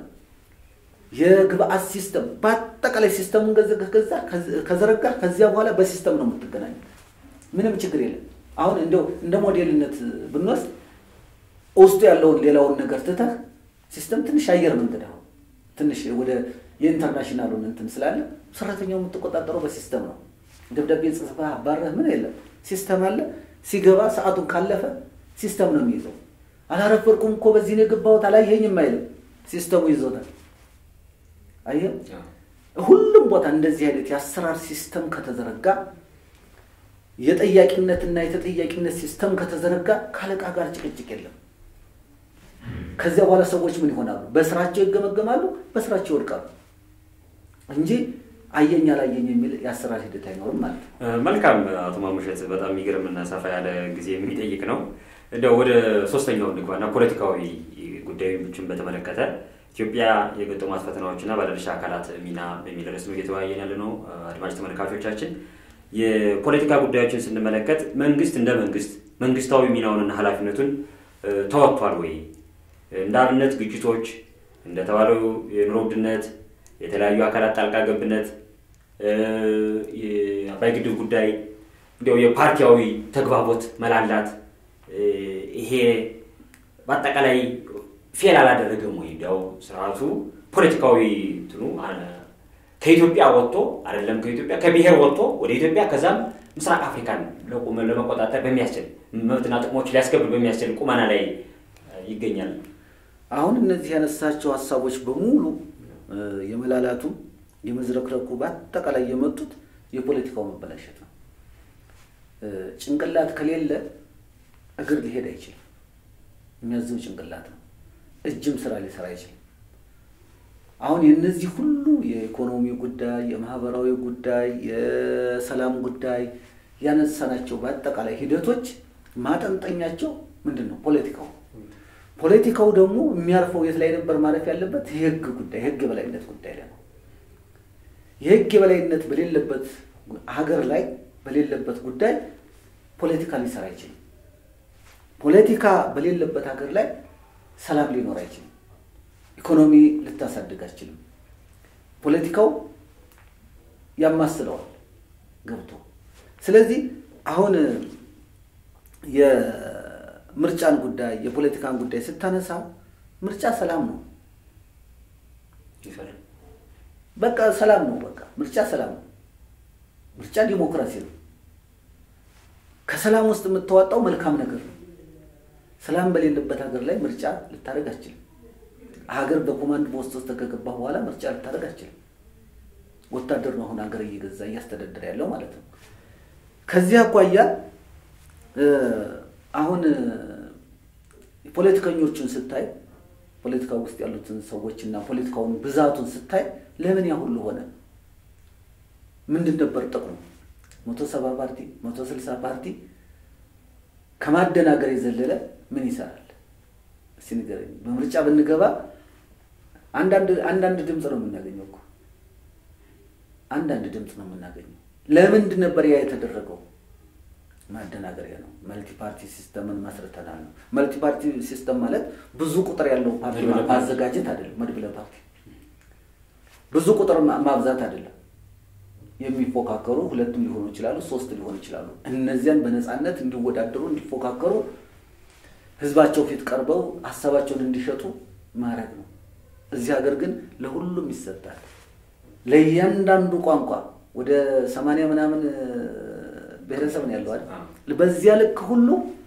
የግብአት ሲስተም፣ በአጠቃላይ ሲስተሙን ገዛ ከዘረጋ ከዚያ በኋላ በሲስተም ነው የምትገናኙ። ምንም ችግር የለም። አሁን እንደው እንደ ሞዴልነት ብንወስድ ውስጡ ያለውን ሌላውን ነገር ትተህ ሲስተም ትንሽ አየር መንገድ አሁን ትንሽ ወደ የኢንተርናሽናሉን እንትን ስላለ ሰራተኛው የምትቆጣጠረው በሲስተም ነው። ደብዳቤ ጽፈህ አባረህ ምን የለም ሲስተም አለ። ሲገባ ሰዓቱን ካለፈ ሲስተም ነው የሚይዘው። አላረፈርኩም እኮ በዚህ ነው የገባሁት አላየኸኝም አይልም። ሲስተሙ ይዞታል። አየህ፣ ሁሉም ቦታ እንደዚህ አይነት የአሰራር ሲስተም ከተዘረጋ የጠያቂነትና የተጠያቂነት ሲስተም ከተዘረጋ ከአለቃ ጋር ጭቅጭቅ የለም። ከዚያ በኋላ ሰዎች ምን ይሆናሉ? በስራቸው ይገመገማሉ፣ በስራቸው ይወድቃሉ እንጂ አየኝ አላየኝ የሚል የአሰራር ሂደት አይኖርም ማለት ነው።
መልካም አቶ ማሙሸት፣ በጣም የሚገርምና ሰፋ ያለ ጊዜ የሚጠይቅ ነው። እንደው ወደ ሶስተኛው እንግባና ፖለቲካዊ ጉዳዮችን በተመለከተ ኢትዮጵያ የገጠሟት ፈተናዎችና ባለድርሻ አካላት ሚና በሚል ርዕስ ነው እየተወያየን ያለ ነው። አድማጭ ተመልካቾቻችን የፖለቲካ ጉዳዮችን ስንመለከት መንግስት እንደ መንግስት መንግስታዊ ሚናውንና ኃላፊነቱን ተወጥቷል ወይ? እንደ አብነት ግጭቶች እንደተባለው የኑሮ ውድነት፣ የተለያዩ አካላት ጣልቃ ገብነት፣ የአባይ ግድብ ጉዳይ፣ እንዲያው የፓርቲያዊ ተግባቦት መላላት ይሄ በአጠቃላይ ፌል አላደረገም ወይ? እንዲያው ስርዓቱ ፖለቲካዊ እንትኑ ከኢትዮጵያ ወጥቶ አይደለም ከኢትዮጵያ ከብሔር ወጥቶ ወደ ኢትዮጵያ ከዛም ምስራቅ አፍሪካን ለመቆጣጠር በሚያስችል መብትና ጥቅሞች ሊያስከብር በሚያስችል ቁመና ላይ ይገኛል።
አሁን እነዚህ ያነሳቸው ሀሳቦች በሙሉ የመላላቱ የመዝረክረኩ በአጠቃላይ የመጡት የፖለቲካው መበላሸት ነው። ጭንቅላት ከሌለ እግር ሊሄድ አይችልም። የሚያዘው ጭንቅላት ነው። እጅም ስራ ሊሰራ አይችልም። አሁን የእነዚህ ሁሉ የኢኮኖሚ ጉዳይ፣ የማህበራዊ ጉዳይ፣ የሰላም ጉዳይ ያነሳናቸው በአጠቃላይ ሂደቶች ማጠንጠኛቸው ምንድን ነው? ፖለቲካው ፖለቲካው ደግሞ የሚያርፈው የት ላይ ነበር ማረፍ ያለበት? የህግ ጉዳይ የህግ የበላይነት ጉዳይ ላይ ነው። የህግ የበላይነት በሌለበት ሀገር ላይ በሌለበት ጉዳይ ፖለቲካ ሊሰራ አይችልም። ፖለቲካ በሌለበት ሀገር ላይ ሰላም ሊኖር አይችልም። ኢኮኖሚ ልታሳድግ አትችልም። ፖለቲካው ያማስለዋል ገብቶ። ስለዚህ አሁን የምርጫን ጉዳይ የፖለቲካን ጉዳይ ስታነሳ ምርጫ ሰላም ነው። በቃ ሰላም ነው። በቃ ምርጫ ሰላም ነው። ምርጫ ዲሞክራሲ ነው። ከሰላም ውስጥ የምታወጣው መልካም ነገር ነው። ሰላም በሌለበት ሀገር ላይ ምርጫ ልታደርግ አትችልም። ሀገር በኮማንድ ፖስት ውስጥ ከገባህ በኋላ ምርጫ ልታደርግ አትችልም። ወታደር ነው አሁን ሀገር እየገዛ እያስተዳደረ ያለው ማለት ነው። ከዚህ አኳያ አሁን ፖለቲከኞቹን ስታይ ፖለቲካ ውስጥ ያሉትን ሰዎች እና ፖለቲካውን ብዛቱን ስታይ ለምን ያ ሁሉ ሆነ? ምንድን ነበር ጥቅሙ? መቶ ሰባ ፓርቲ መቶ ስልሳ ፓርቲ ከማደናገር የዘለለ ምን ይሰራል? እስኪ ንገረኝ። በምርጫ ብንገባ አንዳንድ ድምፅ ነው የምናገኘው እኮ አንዳንድ ድምፅ ነው የምናገኘው። ለምንድን ነበር ያ የተደረገው? ማደናገሪያ ነው። መልቲ ፓርቲ ሲስተምን መስርተናል ነው። መልቲ ፓርቲ ሲስተም ማለት ብዙ ቁጥር ያለው ፓርቲ ማዘጋጀት አይደለም። መድብለ ፓርቲ ብዙ ቁጥር ማብዛት አይደለም። የሚፎካከሩ ሁለትም ሊሆኑ ይችላሉ፣ ሶስት ሊሆኑ ይችላሉ። እነዚያን በነፃነት እንዲወዳደሩ እንዲፎካከሩ፣ ህዝባቸው ፊት ቀርበው ሀሳባቸውን እንዲሸጡ ማድረግ ነው። እዚህ ሀገር ግን ለሁሉም ይሰጣል። ለእያንዳንዱ ቋንቋ ወደ ሰማንያ ምናምን ብሔረሰብ ነው ያለው አይደል? በዚያ ልክ ሁሉ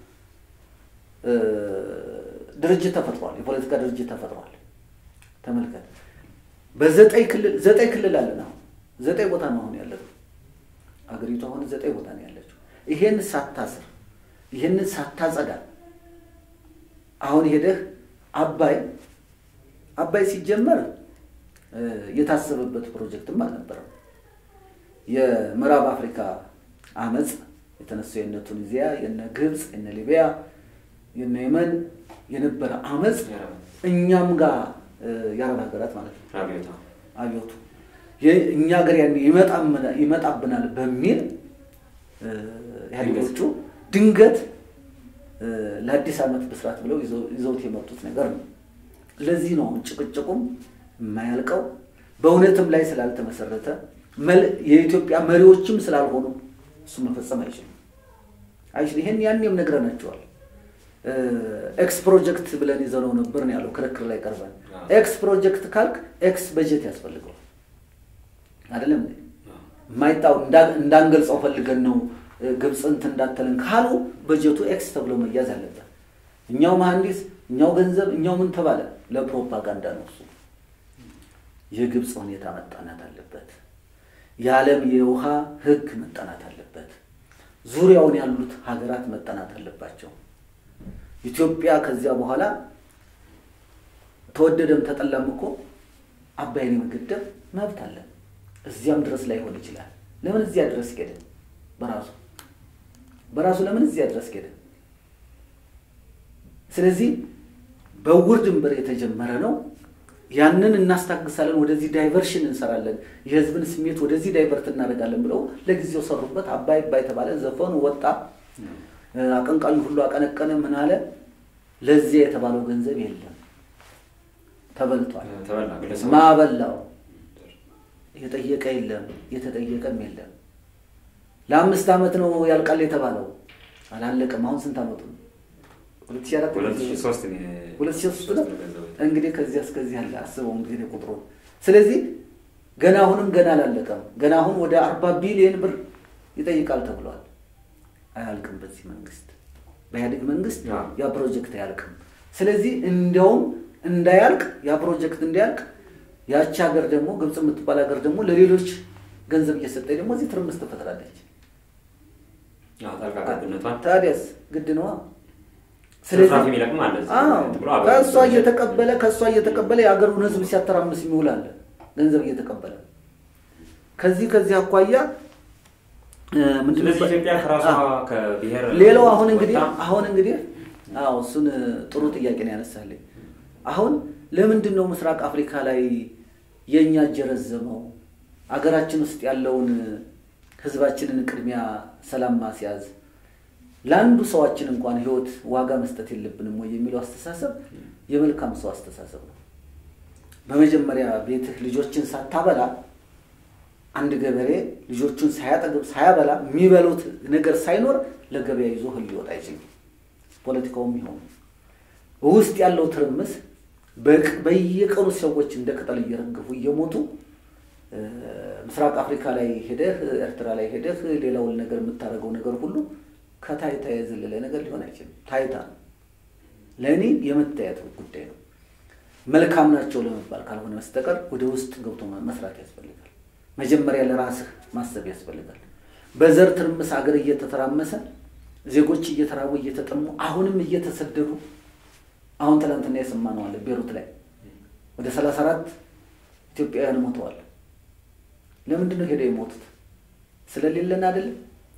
ድርጅት ተፈጥሯል። የፖለቲካ ድርጅት ተፈጥሯል። ተመልከት። በዘጠኝ ክልል ዘጠኝ ክልል አለን። አሁን ዘጠኝ ቦታ ነው አሁን ያለው አገሪቱ አሁን ዘጠኝ ቦታ ነው ያለችው። ይሄን ሳታስር ይሄንን ሳታጸዳ አሁን ሄደህ አባይ አባይ ሲጀመር የታሰበበት ፕሮጀክትም አልነበረም። የምዕራብ አፍሪካ አመፅ የተነሳው የነ ቱኒዚያ፣ የነ ግብፅ፣ የነ ሊቢያ፣ የነ የመን የነበረ አመፅ እኛም ጋር የአረብ ሀገራት ማለት ነው አብዮቱ እኛ ሀገር ያን ይመጣብናል በሚል ኢህአዴጎቹ ድንገት ለአዲስ ዓመት ብስራት ብለው ይዘውት የመጡት ነገር ነው። ለዚህ ነው አሁን ጭቅጭቁም የማያልቀው በእውነትም ላይ ስላልተመሰረተ የኢትዮጵያ መሪዎችም ስላልሆኑ እሱ መፈጸም አይችልም አይችል ይሄን ያኔም ነግረናቸዋል። ኤክስ ፕሮጀክት ብለን ይዘነው ነበር ነው ያለው ክርክር ላይ ቀርበን። ኤክስ ፕሮጀክት ካልክ ኤክስ በጀት ያስፈልገዋል አይደለም የማይጣው እንዳንገልጸው ፈልገን ነው ግብፅ እንትን እንዳተልን ካሉ በጀቱ ኤክስ ተብሎ መያዝ አለበት። እኛው መሐንዲስ፣ እኛው ገንዘብ፣ እኛው ምን ተባለ ለፕሮፓጋንዳ ነው እሱ። የግብፅ ሁኔታ መጠናት አለበት። የዓለም የውሃ ህግ መጠናት አለበት። ዙሪያውን ያሉት ሀገራት መጠናት አለባቸው። ኢትዮጵያ ከዚያ በኋላ ተወደደም ተጠላም እኮ አባይን የመገደብ መብት አለን። እዚያም ድረስ ላይሆን ይችላል። ለምን እዚያ ድረስ ሄደ? በራሱ በራሱ ለምን እዚያ ድረስ ሄደ? ስለዚህ በውር ድንበር የተጀመረ ነው። ያንን እናስታግሳለን፣ ወደዚህ ዳይቨርሽን እንሰራለን፣ የህዝብን ስሜት ወደዚህ ዳይቨርት እናደርጋለን ብለው ለጊዜው ሰሩበት። አባይ አባይ ተባለ፣ ዘፈኑ ወጣ፣ አቀንቃኙ ሁሉ አቀነቀነ። ምን አለ? ለዚያ የተባለው ገንዘብ የለም፣ ተበልቷል። ማበላው የጠየቀ የለም፣ የተጠየቀም የለም። ለአምስት ዓመት ነው ያልቃል የተባለው አላለቀም። አሁን ስንት ዓመቱ ነው? ሁለት ሺህ አራት ሁለት ሺህ ሶስት ነው እንግዲህ ከዚያ እስከዚህ ያለ አስበው እንግዲህ ቁጥሩ። ስለዚህ ገና አሁንም ገና አላለቀም። ገና አሁን ወደ አርባ ቢሊዮን ብር ይጠይቃል ተብሏል። አያልቅም። በዚህ መንግስት በኢህአዴግ መንግስት ያ ፕሮጀክት አያልቅም። ስለዚህ እንዲያውም እንዳያልቅ ያ ፕሮጀክት እንዳያልቅ ያቺ ሀገር ደግሞ ግብፅ የምትባል ሀገር ደግሞ ለሌሎች ገንዘብ እየሰጠች ደግሞ እዚህ ትርምስ ትፈጥራለች። ታዲያስ ግድ ነዋ። ከእሷ እየተቀበለ ከእሷ እየተቀበለ የሀገሩን ህዝብ ሲያተራምስ የሚውላለ ገንዘብ እየተቀበለ ከዚህ ከዚህ አኳያ ሌላው አሁን እንግዲህ አሁን እንግዲህ አዎ እሱን ጥሩ ጥያቄ ነው ያነሳልኝ። አሁን ለምንድን ነው ምስራቅ አፍሪካ ላይ የእኛ እጅ የረዘመው? አገራችን ውስጥ ያለውን ህዝባችንን ቅድሚያ ሰላም ማስያዝ ለአንዱ ሰዋችን እንኳን ህይወት ዋጋ መስጠት የለብንም ወይ የሚለው አስተሳሰብ የመልካም ሰው አስተሳሰብ ነው። በመጀመሪያ ቤትህ ልጆችን ሳታበላ አንድ ገበሬ ልጆቹን ሳያጠግብ ሳያበላ የሚበሉት ነገር ሳይኖር ለገበያ ይዞ እህል ሊወጣ አይችልም። ፖለቲካውም ይሆኑ ውስጥ ያለው ትርምስ በየቀኑ ሰዎች እንደ ቅጠል እየረገፉ እየሞቱ ምስራቅ አፍሪካ ላይ ሄደህ ኤርትራ ላይ ሄደህ ሌላውን ነገር የምታደርገው ነገር ሁሉ ከታይታ የዘለለ ነገር ሊሆን አይችልም። ታይታ ነው ለእኔ የመታየት ጉዳይ ነው። መልካም ናቸው ለመባል ካልሆነ በስተቀር ወደ ውስጥ ገብቶ መስራት ያስፈልጋል። መጀመሪያ ለራስህ ማሰብ ያስፈልጋል። በዘር ትርምስ አገር እየተተራመሰ ዜጎች እየተራቡ እየተጠሙ አሁንም እየተሰደዱ አሁን ትናንትና የሰማነው አለ ቤሩት ላይ ወደ ሰላሳ አራት ኢትዮጵያውያን ሞተዋል። ለምንድን ነው ሄደው የሞቱት? ስለሌለን አይደለም።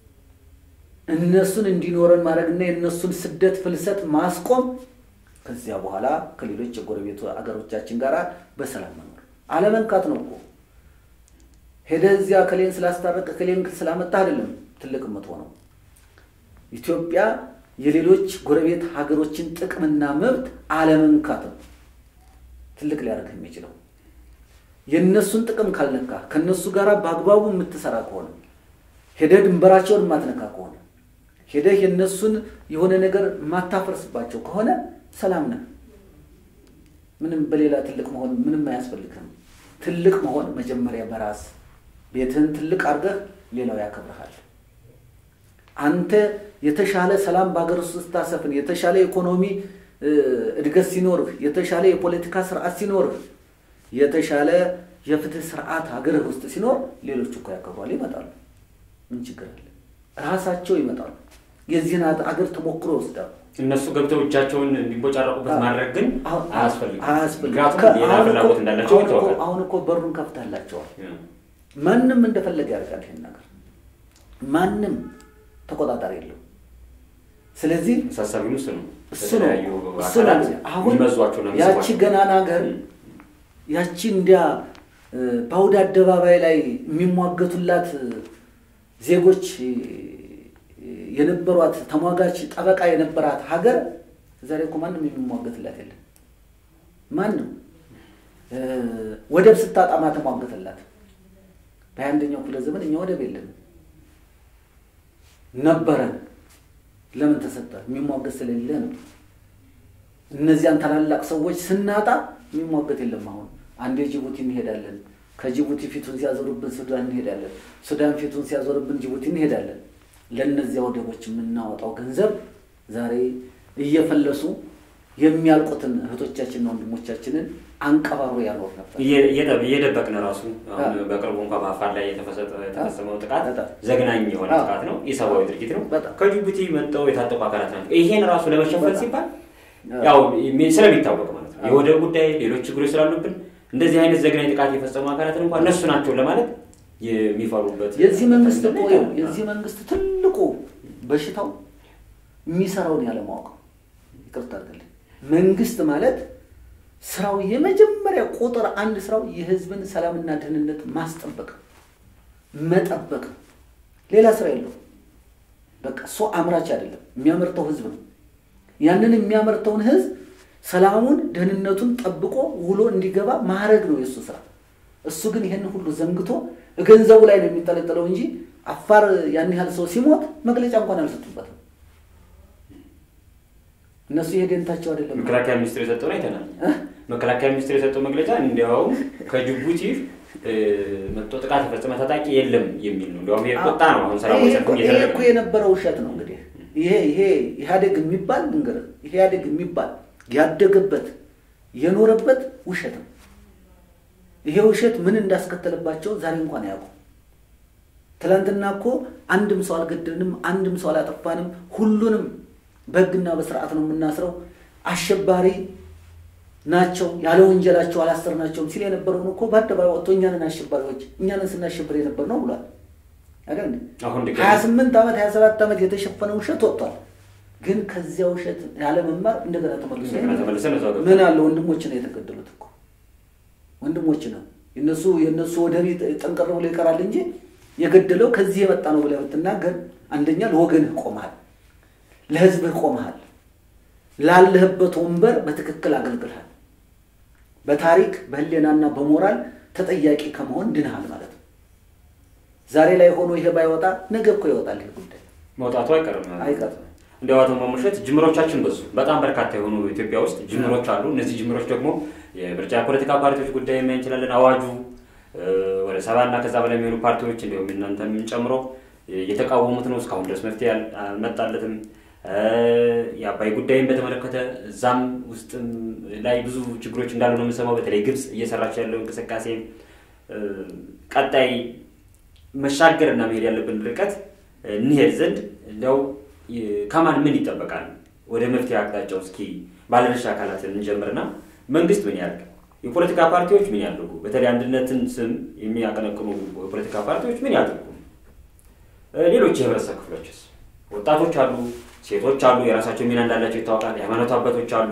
እነሱን እንዲኖረን ማድረግና የእነሱን ስደት ፍልሰት ማስቆም ከዚያ በኋላ ከሌሎች የጎረቤቱ አገሮቻችን ጋር በሰላም መኖር አለመንካት ነው እኮ። ሄደህ እዚያ ከሌን ስላስታረቀ ከሌን ስላመጣ አይደለም ትልቅ የምትሆነው። ኢትዮጵያ የሌሎች ጎረቤት ሀገሮችን ጥቅምና መብት አለመንካት ነው ትልቅ ሊያደርግ የሚችለው። የእነሱን ጥቅም ካልነካ ከእነሱ ጋር በአግባቡ የምትሰራ ከሆነ ሄደህ ድንበራቸውን የማትነካ ከሆነ ሄደህ የእነሱን የሆነ ነገር የማታፈርስባቸው ከሆነ ሰላም ነህ። ምንም በሌላ ትልቅ መሆን ምንም አያስፈልግም። ትልቅ መሆን መጀመሪያ በራስ ቤትህን ትልቅ አድርገህ ሌላው ያከብርሃል። አንተ የተሻለ ሰላም በሀገር ውስጥ ስታሰፍን፣ የተሻለ ኢኮኖሚ እድገት ሲኖርህ፣ የተሻለ የፖለቲካ ስርዓት ሲኖርህ፣ የተሻለ የፍትህ ስርዓት ሀገርህ ውስጥ ሲኖር ሌሎቹ እኮ ያከብሯል፣ ይመጣሉ። ምን ችግር አለ? ራሳቸው ይመጣሉ። የዚህን አገር ተሞክሮ ይወስዳሉ።
እነሱ ገብተው እጃቸውን እንዲቦጫረቁበት ማድረግ ግን አያስፈልግም።
አያስፈልግም።
ምክንያቱም ሌላ ፍላጎት እንዳላቸው ይታወቃል።
አሁን እኮ በሩን ከፍተህላቸዋል። ማንም እንደፈለገ ያደርጋል ይሄን ነገር። ማንም ተቆጣጣሪ የለው። ስለዚህ
አሳሳቢው እሱ ነው።
እሱ ነው
በተለያዩ
እሱ ነው።
አካላት
አሁን
የሚመዟቸው ነው
ያቺ
የሚስቧቸው።
ገናና ሀገር ያቺ እንዲያ በአውደ አደባባይ ላይ የሚሟገቱላት ዜጎች የነበሯት ተሟጋች ጠበቃ የነበራት ሀገር ዛሬ እኮ ማንም የሚሟገትላት የለም። ማንም ወደብ ስታጣማ ተሟገተላት። በሀያ አንደኛው ክፍለ ዘመን እኛ ወደብ የለም ነበረን። ለምን ተሰጠ? የሚሟገት ስለሌለ ነው። እነዚያን ታላላቅ ሰዎች ስናጣ የሚሟገት የለም። አሁን አንዴ ጅቡቲ እንሄዳለን። ከጅቡቲ ፊቱን ሲያዞርብን ሱዳን እንሄዳለን። ሱዳን ፊቱን ሲያዞርብን ጅቡቲ እንሄዳለን። ለእነዚያ ወደቦች የምናወጣው ገንዘብ ዛሬ እየፈለሱ የሚያልቁትን እህቶቻችንና ወንድሞቻችንን አንቀባሮ ያኖር ነበር።
እየደበቅን ራሱ አሁን በቅርቡ እንኳ በአፋር ላይ የተፈጸመው ጥቃት
በጣም
ዘግናኝ የሆነ
አዎ።
ጥቃት ነው። የሰብአዊ ድርጊት ነው።
በጣም
ከጅቡቲ መጥተው የታጠቁ አካላት ናቸው። ይሄን ራሱ ለመሸፈን
በጣም
ሲባል
አዎ።
ያው ስለሚታወቅ ማለት ነው
አዎ።
የወደብ ጉዳይ፣ ሌሎች ችግሮች ስላሉብን እንደዚህ አይነት ዘግናኝ ጥቃት የፈጸሙ አካላትን እንኳን እነሱ ናቸው ለማለት የሚፈሩበት
የዚህ መንግስት እኮ
ሁኔታ
ይኸው
ነው።
የዚህ መንግስት ትልቁ በሽታው የሚሰራውን ያለማወቅ ነው። ይቅርታ አድርግልኝ። መንግስት ማለት ስራው የመጀመሪያ ቁጥር አንድ ስራው የህዝብን ሰላምና ደህንነት ማስጠበቅ መጠበቅ ነው። ሌላ ስራ የለውም። በቃ እሱ አምራች አይደለም፣ የሚያመርተው ህዝብ ነው። ያንን የሚያመርተውን ህዝብ ሰላሙን ደህንነቱን ጠብቆ ውሎ እንዲገባ ማድረግ ነው የእሱ ስራ። እሱ ግን ይህን ሁሉ ዘንግቶ ገንዘቡ ላይ ነው የሚንጠለጠለው እንጂ አፋር ያን ያህል ሰው ሲሞት መግለጫ እንኳን አልሰጡበትም። እነሱ ይሄ ደንታቸው አይደለም።
መከላከያ ሚኒስትር የሰጠውን አይተናል። መከላከያ ሚኒስትር የሰጠው መግለጫ እንዲያውም ከጅቡቲ እ፣ መጥቶ ጥቃት የፈጸመ ታጣቂ የለም የሚል ነው። እንዲያውም ይሄ ቁጣ ነው። አሁን ሰላማዊ
ይሄ
ሰልፍ
እኮ- ይሄ
እየተደረገ
እኮ
ነው።
የነበረው ውሸት ነው። እንግዲህ ይሄ ይሄ ኢህአዴግ የሚባል እንግዲህ ኢህአዴግ የሚባል ያደገበት የኖረበት ውሸት ነው። ይሄ ውሸት ምን እንዳስከተለባቸው ዛሬ እንኳን አያውቁም። ትናንትና እኮ አንድም ሰው አልገደልንም፣ አንድም ሰው አላጠፋንም፣ ሁሉንም በህግና በስርዓት ነው የምናስረው፣ አሸባሪ ናቸው ያለ ወንጀላቸው አላሰርናቸውም ሲል የነበረውን እኮ በአደባባይ ወጥቶ እኛንን አሸባሪዎች እኛንን ስናሸብር የነበር ነው ብሏል። አይደል እንዴ?
አሁን ድጋሚ
ሀያ ስምንት ዓመት ሀያ ሰባት ዓመት የተሸፈነ ውሸት ወጥቷል። ግን ከዚያ ውሸት ያለመማር እንደገና ተመልሶ
እንደገና ተመልሰን እዛው ገብተን
ምን አለ ወንድሞች ነው የተገደሉት እኮ ወንድሞች ነው የነሱ የነሱ ወደብ ጠንቀር ብሎ ይቀራል እንጂ የገደለው ከዚህ የመጣ ነው ብለህ ብትናገር አንደኛ ለወገንህ ቆመሃል፣ ለህዝብህ ቆመሃል፣ ላለህበት ወንበር በትክክል አገልግልሃል። በታሪክ በህሌናና በሞራል ተጠያቂ ከመሆን ድንሃል ማለት ነው። ዛሬ ላይ ሆኖ ይሄ ባይወጣ ነገ እኮ ይወጣል ይህ ጉዳይ
መውጣቱ አይቀርም።
አይቀርም።
እንዲያው አቶ ማሙሸት ጅምሮቻችን በዙ። በጣም በርካታ የሆኑ ኢትዮጵያ ውስጥ ጅምሮች አሉ። እነዚህ ጅምሮች ደግሞ የምርጫ የፖለቲካ ፓርቲዎች ጉዳይ ማየት እንችላለን። አዋጁ እ፣ ወደ ሰባ እና ከዛ በላይ የሚሆኑ ፓርቲዎች እንዲሁም እናንተን ጨምሮ እየተቃወሙት ነው። እስካሁን ድረስ መፍትሄ አል- አልመጣለትም። እ፣ የአባይ ጉዳይን በተመለከተ እዛም ውስጥም ላይ ብዙ ችግሮች እንዳሉ ነው የምንሰማው። በተለይ ግብጽ እየሰራች ያለው እንቅስቃሴ እ፣ ቀጣይ መሻገር እና መሄድ ያለብን ርቀት እንሄድ ዘንድ እንዲያው ከማን ምን ይጠበቃል? ወደ መፍትሄ አቅጣጫው እስኪ ባለድርሻ አካላትን እንጀምርና መንግስት ምን ያድርግ? የፖለቲካ ፓርቲዎች ምን ያድርጉ? በተለይ አንድነትን ስም የሚያቀነቅኑ የፖለቲካ ፓርቲዎች ምን ያድርጉ? ሌሎች የህብረተሰብ ክፍሎችስ? ወጣቶች አሉ፣ ሴቶች አሉ፣ የራሳቸው ሚና እንዳላቸው ይታወቃል። የሃይማኖት አባቶች አሉ፣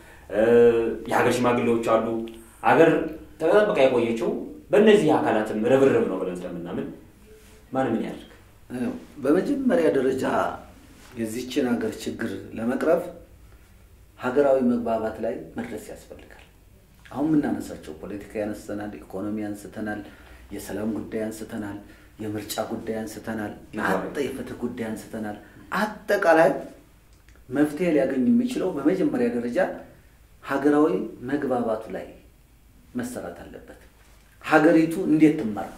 የሀገር ሽማግሌዎች አሉ። አገር ተጠብቃ የቆየችው በእነዚህ አካላትም ርብርብ ነው ብለን ስለምናምን ማን ምን ያድርግ?
በመጀመሪያ ደረጃ የዚችን ሀገር ችግር ለመቅረፍ ሀገራዊ መግባባት ላይ መድረስ ያስፈልጋል። አሁን የምናነሳቸው ፖለቲካ ያነስተናል፣ ኢኮኖሚ አንስተናል፣ የሰላም ጉዳይ አንስተናል፣ የምርጫ ጉዳይ አንስተናል፣ አጠ የፍትህ ጉዳይ አንስተናል። አጠቃላይ መፍትሄ ሊያገኝ የሚችለው በመጀመሪያ ደረጃ ሀገራዊ መግባባቱ ላይ መሰራት አለበት። ሀገሪቱ እንዴት ትመራ?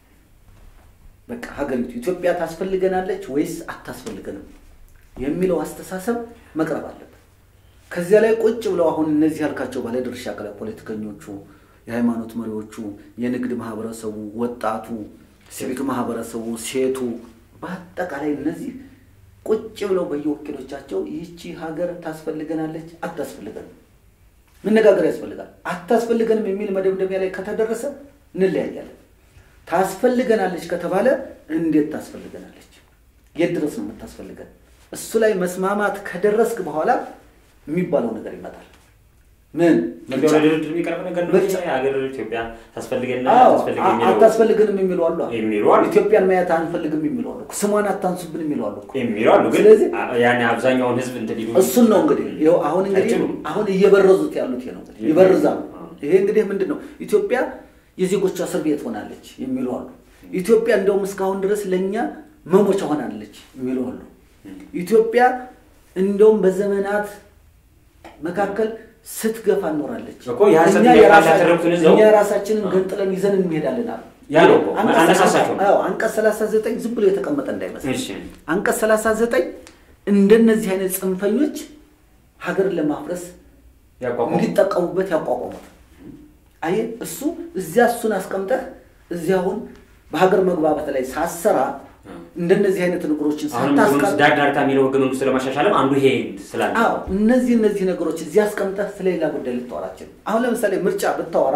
በቃ ሀገሪቱ ኢትዮጵያ ታስፈልገናለች ወይስ አታስፈልገንም የሚለው አስተሳሰብ መቅረብ አለበት። ከዚያ ላይ ቁጭ ብለው አሁን እነዚህ ያልካቸው ባለድርሻ አካላት ፖለቲከኞቹ፣ የሃይማኖት መሪዎቹ፣ የንግድ ማህበረሰቡ፣ ወጣቱ፣ ሲቪክ ማህበረሰቡ፣ ሴቱ በአጠቃላይ እነዚህ ቁጭ ብለው በየወኪሎቻቸው ይህቺ ሀገር ታስፈልገናለች አታስፈልገንም መነጋገር ያስፈልጋል። አታስፈልገንም የሚል መደምደሚያ ላይ ከተደረሰ እንለያያለን። ታስፈልገናለች ከተባለ እንዴት ታስፈልገናለች? የት ድረስ ነው የምታስፈልገን? እሱ ላይ መስማማት ከደረስክ በኋላ የሚባለው ነገር ይመጣል። ምን
ድርድር የሚቀርብ ነገር ነው። ሀገር ኢትዮጵያ ታስፈልገና
አታስፈልግንም የሚሉ አሉ።
የሚሉ አሉ።
ኢትዮጵያን ማየት አንፈልግም የሚሉ አሉ። ስሟን አታንሱብን የሚሉ አሉ
የሚሉ አሉ። ግን
ስለዚህ
ያኔ አብዛኛውን ህዝብ እንትን ሊሉ
እሱን ነው እንግዲህ ይኸው አሁን እንግዲህ
አይችሉም።
አሁን እየበረዙት ያሉት ይሄ ነው እንግዲህ ይበርዛሉ። ይሄ እንግዲህ ምንድን ነው ኢትዮጵያ የዜጎቿ እስር ቤት ሆናለች የሚሉ አሉ። ኢትዮጵያ እንደውም እስካሁን ድረስ ለእኛ መሞቻ ሆናለች የሚሉ አሉ። ኢትዮጵያ እንደውም በዘመናት መካከል ስትገፋ እኖራለች።
እኮ የሐሰት
እኛ
ጥያቄ
የራሳ-
ያቀረቡትን ይዘው-
እኛ የራሳችንን ገንጥለን ይዘን እንሄዳለን አሉ።
ያ ነው እኮ
አንቀጽ-
አነሳሳቸው ነው።
አዎ፣ አንቀጽ 39 ዝም ብሎ የተቀመጠ እንዳይመስል
እሺ
አንቀጽ 39 እንደነዚህ አይነት ጽንፈኞች ሀገርን ለማፍረስ
ያቋቋሙ
እንዲጠቀሙበት ያቋቋሙት። አየህ እሱ እዚያ እሱን አስቀምጠህ እዚያ አሁን በሀገር መግባባት ላይ ሳሰራ እንደነዚህ አይነት ነገሮችን
አሁንም
ሳታስቀር
ዳር ዳርታ የሚለው ህገ መንግስቱ ለማሻሻልም አንዱ ይሄ ስላለ
አዎ እነዚህ እነዚህ ነገሮች እዚህ አስቀምጠህ ስለሌላ ጉዳይ ልታወራችን። አሁን ለምሳሌ ምርጫ ብታወራ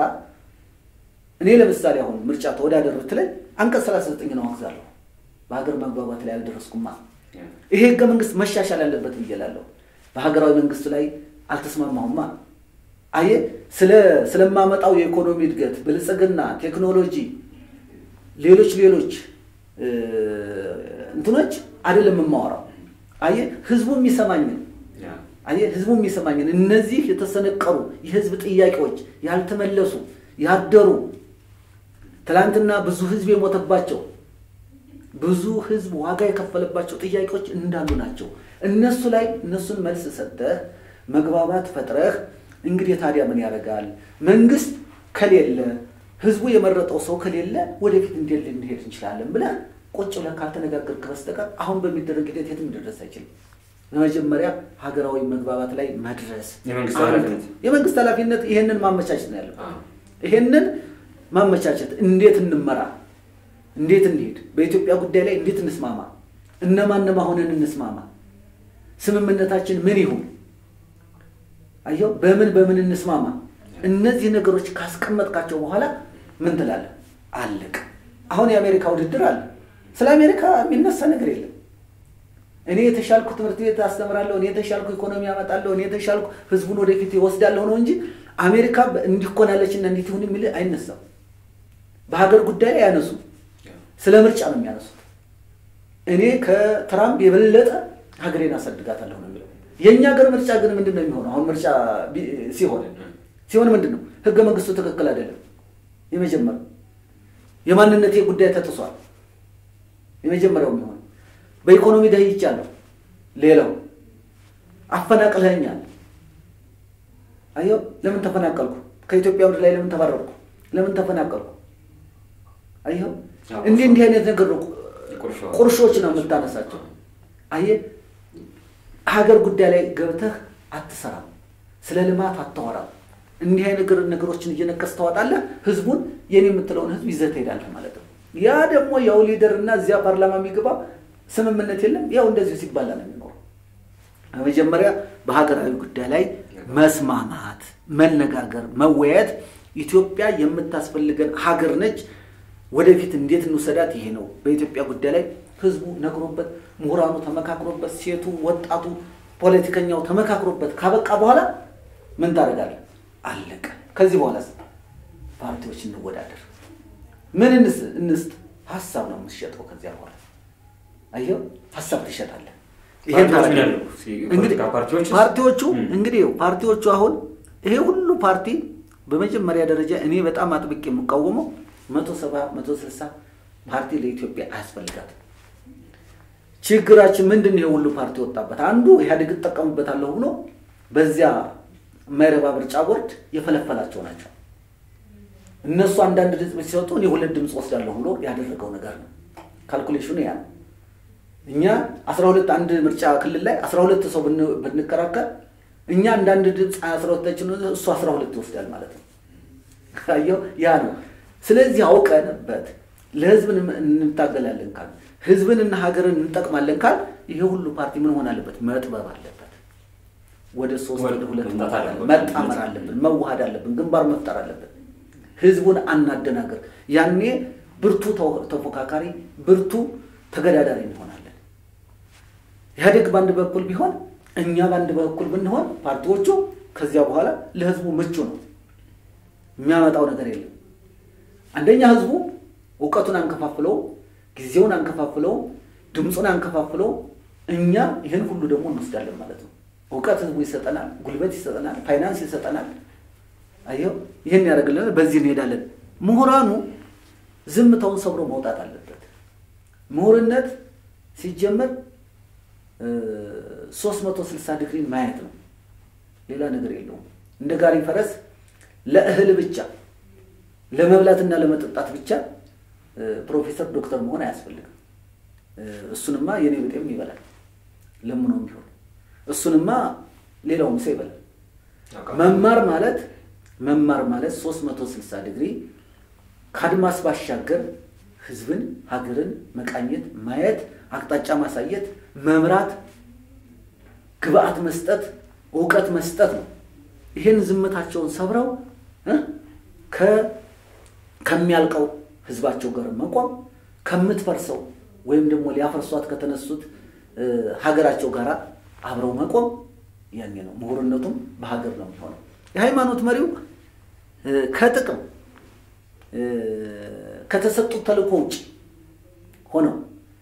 እኔ ለምሳሌ አሁን ምርጫ ተወዳደር ብትለኝ አንቀጽ 39 ነው አግዛለሁ። በሀገር መግባባት ላይ አልደረስኩማ። ይሄ ህገ መንግስት መሻሻል አለበት ብዬ እላለሁ። በሀገራዊ መንግስቱ ላይ አልተስማማሁማ። አየህ ስለ ስለማመጣው የኢኮኖሚ እድገት፣ ብልጽግና፣ ቴክኖሎጂ፣ ሌሎች ሌሎች እ፣ እንትኖች አይደለም የማወራው። አየህ ህዝቡ የሚሰማኝን አየህ ህዝቡ የሚሰማኝን እነዚህ የተሰነቀሩ የህዝብ ጥያቄዎች ያልተመለሱ ያደሩ ትላንትና ብዙ ህዝብ የሞተባቸው ብዙ ህዝብ ዋጋ የከፈለባቸው ጥያቄዎች እንዳሉ ናቸው። እነሱ ላይ እነሱን መልስ ሰጠህ መግባባት ፈጥረህ እንግዲህ ታዲያ ምን ያደርጋል መንግስት ከሌለ ህዝቡ የመረጠው ሰው ከሌለ ወደፊት እንዴት ልንሄድ እንችላለን ብለህ ቁጭ ብለህ ካልተነጋገርክ በስተቀር አሁን በሚደረግ ሂደት የትም ሊደረስ አይችልም። በመጀመሪያ ሀገራዊ መግባባት ላይ መድረስ
የመንግስት
አንድ-
ኃላፊነት።
የመንግስት ኃላፊነት ይሄንን ማመቻቸት ነው ያለው።
አዎ።
ይሄንን ማመቻቸት እንዴት እንመራ፣ እንዴት እንሄድ፣ በኢትዮጵያ ጉዳይ ላይ እንዴት እንስማማ፣ እነማንም ሆነን እንስማማ፣ ስምምነታችን ምን ይሁን፣ አየው በምን በምን እንስማማ። እነዚህ ነገሮች ካስቀመጥካቸው በኋላ ምን ትላለህ? አለቅ። አሁን የአሜሪካ ውድድር አለ። ስለ አሜሪካ የሚነሳ ነገር የለም። እኔ የተሻልኩ ትምህርት ቤት አስተምራለሁ፣ እኔ የተሻልኩ ኢኮኖሚ ያመጣለሁ፣ እኔ የተሻልኩ ህዝቡን ወደፊት ይወስዳለሁ ነው እንጂ አሜሪካ እንዲኮናለች እና እንዲት ይሁን የሚል አይነሳም። በሀገር ጉዳይ ላይ ያነሱ ስለ ምርጫ ነው የሚያነሱት። እኔ ከትራምፕ የበለጠ ሀገሬን አሳድጋታለሁ ነው የሚለው። የእኛ ሀገር ምርጫ ግን ምንድን ነው የሚሆነው? አሁን ምርጫ ቢ- ሲሆን ሲሆን ምንድን ነው ህገ መንግስቱ ትክክል አይደለም። የመጀመሪያው የማንነቴ ጉዳይ ተጥሷል። የመጀመሪያው የሚሆነው በኢኮኖሚ ደህይቻለሁ። ሌላው አፈናቅለኸኛል። አየው ለምን ተፈናቀልኩ? ከኢትዮጵያ ምድር ላይ ለምን ተባረርኩ? ለምን ተፈናቀልኩ? አየው
አዎ፣
እንዲህ እንዲህ አይነት ነገር ነው
ቁርሾ።
ቁርሾች ነው የምታነሳቸው። አየህ ሀገር ጉዳይ ላይ ገብተህ አትሰራም፣ ስለ ልማት አታወራም። እንዲህ አይነት ነገር- ነገሮችን እየነቀስ ታወጣለህ። ህዝቡን የኔ የምትለውን ህዝብ ይዘህ ትሄዳለህ ማለት ነው። ያ ደግሞ ያው ሊደር እና እዚያ ፓርላማ የሚገባ ስምምነት የለም። ያው እንደዚሁ ሲባላ ነው የሚኖረው። በመጀመሪያ በሀገራዊ ጉዳይ ላይ መስማማት፣ መነጋገር፣ መወያየት ኢትዮጵያ የምታስፈልገን ሀገር ነች። ወደፊት እንዴት እንውሰዳት? ይሄ ነው። በኢትዮጵያ ጉዳይ ላይ ህዝቡ ነግሮበት፣ ምሁራኑ ተመካክሮበት፣ ሴቱ፣ ወጣቱ፣ ፖለቲከኛው ተመካክሮበት ካበቃ በኋላ ምን ታደርጋለህ? አለቀ። ከዚህ በኋላ ፓርቲዎች እንወዳደር፣ ምን እንስጥ? ሀሳብ ነው የምትሸጠው። ከዚያ በኋላ አየው፣ ሀሳብ ትሸጣለህ። እንግዲህ ፓርቲዎቹ እንግዲህ ፓርቲዎቹ አሁን ይሄ ሁሉ ፓርቲ በመጀመሪያ ደረጃ እኔ በጣም አጥብቄ የምቃወመው መቶ ሰባ መቶ ስልሳ ፓርቲ ለኢትዮጵያ አያስፈልጋትም። ችግራችን ምንድን ነው? የሁሉ ፓርቲ ወጣበት። አንዱ ኢህአዴግ እጠቀምበታለሁ ብሎ በዚያ የማይረባ ምርጫ ቦርድ የፈለፈላቸው ናቸው። እነሱ አንዳንድ ድምፅ ሲሰጡ እኔ ሁለት ድምፅ ወስዳለሁ ብሎ ያደረገው ነገር ነው። ካልኩሌሽኑ ያ ነው። እኛ አስራ ሁለት አንድ ምርጫ ክልል ላይ አስራ ሁለት ሰው ብንከራከር እኛ አንዳንድ ድምፅ አስራ ሁለታችን እሱ አስራ ሁለት ይወስዳል ማለት ነው። አየው ያ ነው። ስለዚህ አውቀንበት ለህዝብ እንታገላለን ካል ህዝብንና ሀገርን እንጠቅማለን ካል ይሄ ሁሉ ፓርቲ ምን ሆን አለበት? መጥበብ አለበት። ወደ ሶስት ወደ ሁለት መጣመር አለብን፣ መዋሃድ አለብን፣ ግንባር መፍጠር አለብን። ህዝቡን አናደናገር። ያኔ ብርቱ ተፎካካሪ፣ ብርቱ ተገዳዳሪ እንሆናለን። ኢህአዴግ በአንድ በኩል ቢሆን እኛ በአንድ በኩል ብንሆን ፓርቲዎቹ ከዚያ በኋላ ለህዝቡ ምቹ ነው። የሚያመጣው ነገር የለም። አንደኛ ህዝቡ እውቀቱን አንከፋፍለው፣ ጊዜውን አንከፋፍለው፣ ድምፁን አንከፋፍለው። እኛ ይህን ሁሉ ደግሞ እንወስዳለን ማለት ነው። እውቀት ህዝቡ ይሰጠናል፣ ጉልበት ይሰጠናል፣ ፋይናንስ ይሰጠናል። አየው ይህን ያደርግልናል። በዚህ እንሄዳለን። ምሁራኑ ዝምታውን ሰብሮ መውጣት አለበት። ምሁርነት ሲጀመር ሶስት መቶ ስልሳ ዲግሪን ማየት ነው። ሌላ ነገር የለውም። እንደ ጋሪ ፈረስ ለእህል ብቻ ለመብላትና ለመጠጣት ብቻ ፕሮፌሰር ዶክተር መሆን አያስፈልግም። እሱንማ የኔ ብጤም ይበላል ለምኖም ቢሆን እሱንማ ሌላውም ሰው ይበላል። መማር ማለት መማር ማለት ሶስት መቶ ስልሳ ዲግሪ ከአድማስ ባሻገር ህዝብን፣ ሀገርን መቃኘት፣ ማየት፣ አቅጣጫ ማሳየት፣ መምራት፣ ግብአት መስጠት፣ እውቀት መስጠት ነው። ይህን ዝምታቸውን ሰብረው ከሚያልቀው ህዝባቸው ጋር መቆም ከምትፈርሰው ወይም ደግሞ ሊያፈርሷት ከተነሱት ሀገራቸው ጋር አብረው መቆም ያኔ ነው። ምሁርነቱም በሀገር ነው የሚሆነው። የሃይማኖት መሪው ከጥቅም ከተሰጡት ተልእኮ ውጭ ሆነው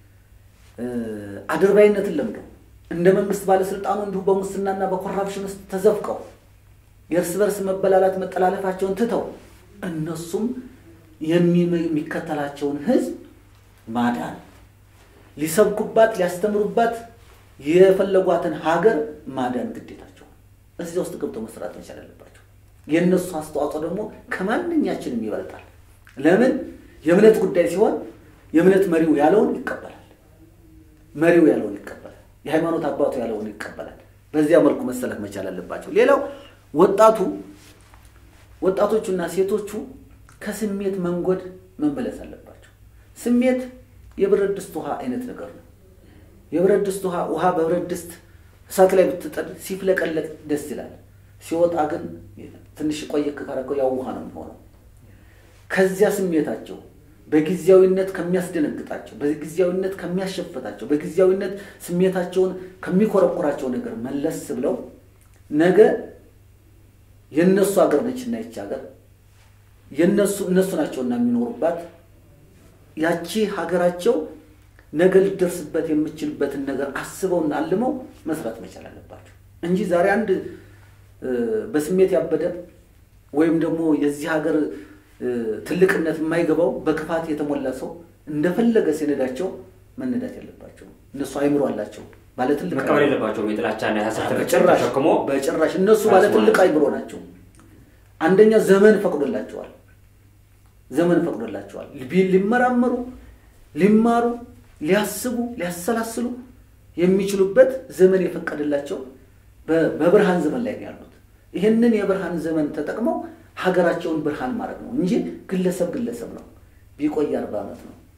አድርባይነትን ለምደው እንደ መንግስት ባለስልጣኑ እንዲሁ በሙስናና በኮራፕሽን ውስጥ ተዘፍቀው የእርስ በርስ መበላላት መጠላለፋቸውን ትተው እነሱም የሚከተላቸውን ህዝብ ማዳን ሊሰብኩባት ሊያስተምሩባት የፈለጓትን ሀገር ማዳን ግዴታቸው እዚያ ውስጥ ገብተው መስራት መቻል አለባቸው። የእነሱ አስተዋጽኦ ደግሞ ከማንኛችንም ይበልጣል። ለምን? የእምነት ጉዳይ ሲሆን የእምነት መሪው ያለውን ይቀበላል። መሪው ያለውን ይቀበላል። የሃይማኖት አባቱ ያለውን ይቀበላል። በዚያ መልኩ መሰለፍ መቻል አለባቸው። ሌላው ወጣቱ ወጣቶቹና ሴቶቹ ከስሜት መንጎድ መመለስ አለባቸው። ስሜት የብረት ድስት ውሃ አይነት ነገር ነው። የብረት ድስት ውሃ ውሃ በብረት ድስት እሳት ላይ ብትጥድ ሲፍለቀለቅ ደስ ይላል። ሲወጣ ግን ትንሽ ቆየክ ካረገው ያው ውሃ ነው የሚሆነው። ከዚያ ስሜታቸው በጊዜያዊነት ከሚያስደነግጣቸው፣ በጊዜያዊነት ከሚያሸፍታቸው፣ በጊዜያዊነት ስሜታቸውን ከሚኮረኩራቸው ነገር መለስ ብለው ነገ የእነሱ ሀገር ነችና ይች ሀገር የነሱ እነሱ ናቸውና የሚኖሩባት ያቺ ሀገራቸው ነገ ልደርስበት የምችልበትን ነገር አስበውና አልመው መስራት መቻል አለባቸው እንጂ ዛሬ አንድ በስሜት ያበደ ወይም ደግሞ የዚህ ሀገር ትልቅነት የማይገባው በክፋት የተሞላ ሰው እንደፈለገ ሲነዳቸው መነዳት የለባቸው። እነሱ አይምሮ አላቸው። ባለትልቅ
መቀበል የለባቸውም። የጥላቻና የሀሳብ
በጭራሽ
ተሸክሞ
በጭራሽ እነሱ ባለትልቅ አይምሮ ናቸው። አንደኛ ዘመን ፈቅዶላቸዋል። ዘመን ፈቅዶላቸዋል ሊመራመሩ፣ ሊማሩ፣ ሊያስቡ፣ ሊያሰላስሉ የሚችሉበት ዘመን የፈቀደላቸው በብርሃን ዘመን ላይ ነው ያሉት። ይህንን የብርሃን ዘመን ተጠቅመው ሀገራቸውን ብርሃን ማድረግ ነው እንጂ ግለሰብ ግለሰብ ነው ቢቆይ አርባ ዓመት ነው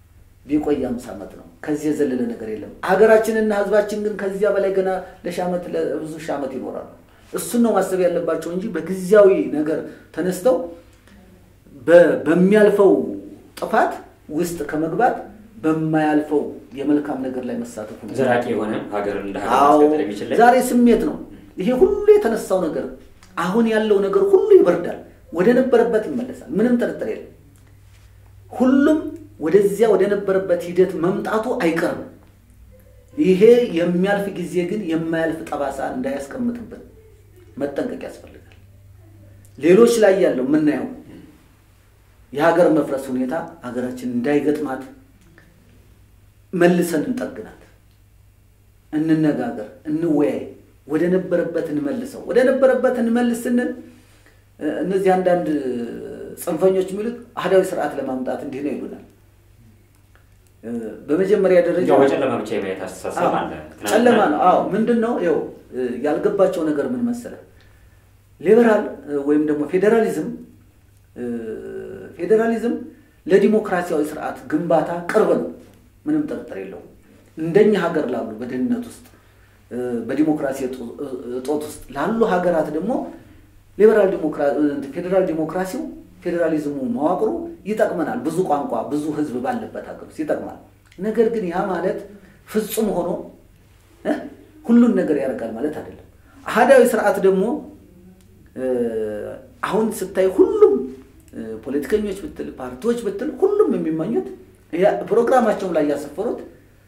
ቢቆይ አምስት ዓመት ነው። ከዚህ የዘለለ ነገር የለም። ሀገራችንና ህዝባችን ግን ከዚያ በላይ ገና ለሺህ ዓመት ለብዙ ሺህ ዓመት ይኖራሉ። እሱን ነው ማሰብ ያለባቸው እንጂ በጊዜያዊ ነገር ተነስተው በሚያልፈው ጥፋት ውስጥ ከመግባት በማያልፈው የመልካም ነገር ላይ መሳተፉ ነው።
ዘላቂ የሆነ ሀገር እንደ ሀገር
አዎ
ማስቀጠል የሚችል ላይ
ዛሬ ስሜት ነው። ይሄ ሁሉ የተነሳው ነገር አሁን ያለው ነገር ሁሉ ይበርዳል፣ ወደ ነበረበት ይመለሳል። ምንም ጥርጥር የለም። ሁሉም ወደዚያ ወደ ነበረበት ሂደት መምጣቱ አይቀርም። ይሄ የሚያልፍ ጊዜ ግን የማያልፍ ጠባሳ እንዳያስቀምጥብን መጠንቀቅ ያስፈልጋል። ሌሎች ላይ ያለው የምናየው የሀገር መፍረስ ሁኔታ ሀገራችን እንዳይገጥማት መልሰን እንጠግናት፣ እንነጋገር፣ እንወያይ፣ ወደ ነበረበት እንመልሰው። ወደ ነበረበት እንመልስ ስንል እነዚህ አንዳንድ ጽንፈኞች የሚሉት አህዳዊ ስርዓት ለማምጣት እንዲህ ነው ይሉናል። በመጀመሪያ ደረጃ
ያው በጨለማ ብቻ የማየት አስተሳሰብ አለ።
ጨለማ ነው። አዎ ምንድን ነው ይኸው ያልገባቸው ነገር ምን መሰለህ፣ ሊበራል ወይም ደግሞ ፌዴራሊዝም ፌዴራሊዝም ለዲሞክራሲያዊ ስርዓት ግንባታ ቅርብ ነው። ምንም ጥርጥር የለውም። እንደኛ ሀገር ላሉ በድህነት ውስጥ በዲሞክራሲ እጦት ውስጥ ላሉ ሀገራት ደግሞ ሊበራል ፌዴራል ዲሞክራሲው ፌዴራሊዝሙ መዋቅሩ ይጠቅመናል። ብዙ ቋንቋ ብዙ ህዝብ ባለበት ሀገር ውስጥ ይጠቅማል። ነገር ግን ያ ማለት ፍጹም ሆኖ ሁሉን ነገር ያደርጋል ማለት አይደለም። አህዳዊ ስርዓት ደግሞ አሁን ስታይ ሁሉም ፖለቲከኞች ብትል ፓርቲዎች ብትል ሁሉም የሚመኙት ፕሮግራማቸውም ላይ ያሰፈሩት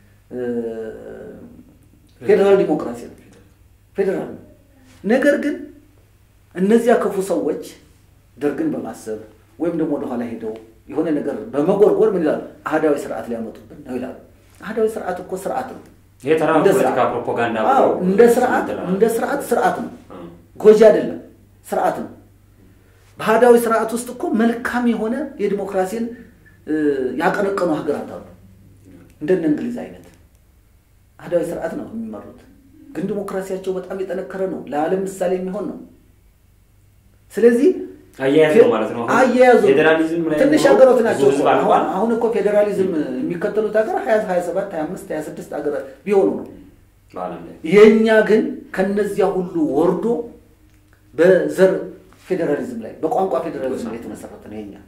ፌዴራል ዲሞክራሲ ነው። ፌዴራል ነው። ነገር ግን እነዚያ ክፉ ሰዎች ደርግን በማሰብ ወይም ደግሞ ወደኋላ ሄደው የሆነ ነገር በመጎርጎር ምን ይላሉ? አህዳዊ ስርዓት ሊያመጡብን ነው ይላሉ። አህዳዊ ስርዓት እኮ ስርዓት ነው።
ይሄ ተራ
እንደ
ፖለቲካ
ስርዓት
ፕሮፓጋንዳ
አዎ፣
ብሎ
እንደ ስርዓት እንደ ስርዓት ስርዓት ነው። ጎጂ አይደለም፣ ስርዓት ነው። በአህዳዊ ስርዓት ውስጥ እኮ መልካም የሆነ የዲሞክራሲን ያቀነቀኑ ሀገራት አሉ። እንደነ እንግሊዝ አይነት አህዳዊ ስርዓት ነው የሚመሩት፣ ግን ዲሞክራሲያቸው በጣም የጠነከረ ነው። ለዓለም ምሳሌ የሚሆን ነው። ስለዚህ
አያያዝ ነው ማለት ነው። አሁን
አያያዙ
ፌዴራሊዝም ላይ
ትንሽ
ሆኖ
ሀገሮች
ብዙ
ናቸው።
ህዝብ
እኮ።
አልቋል።
አሁን አሁን እኮ ፌዴራሊዝም የሚከተሉት ሀገር ሀያ ሀያ ሰባት ሀያ አምስት ሀያ ስድስት ሀገራት ቢሆኑ ነው።
በዓለም ላይ
የእኛ ግን ከነዚያ ሁሉ ወርዶ በዘር ፌዴራሊዝም ላይ በቋንቋ ፌዴራሊዝም ላይ የተመሰረተ ነው የኛ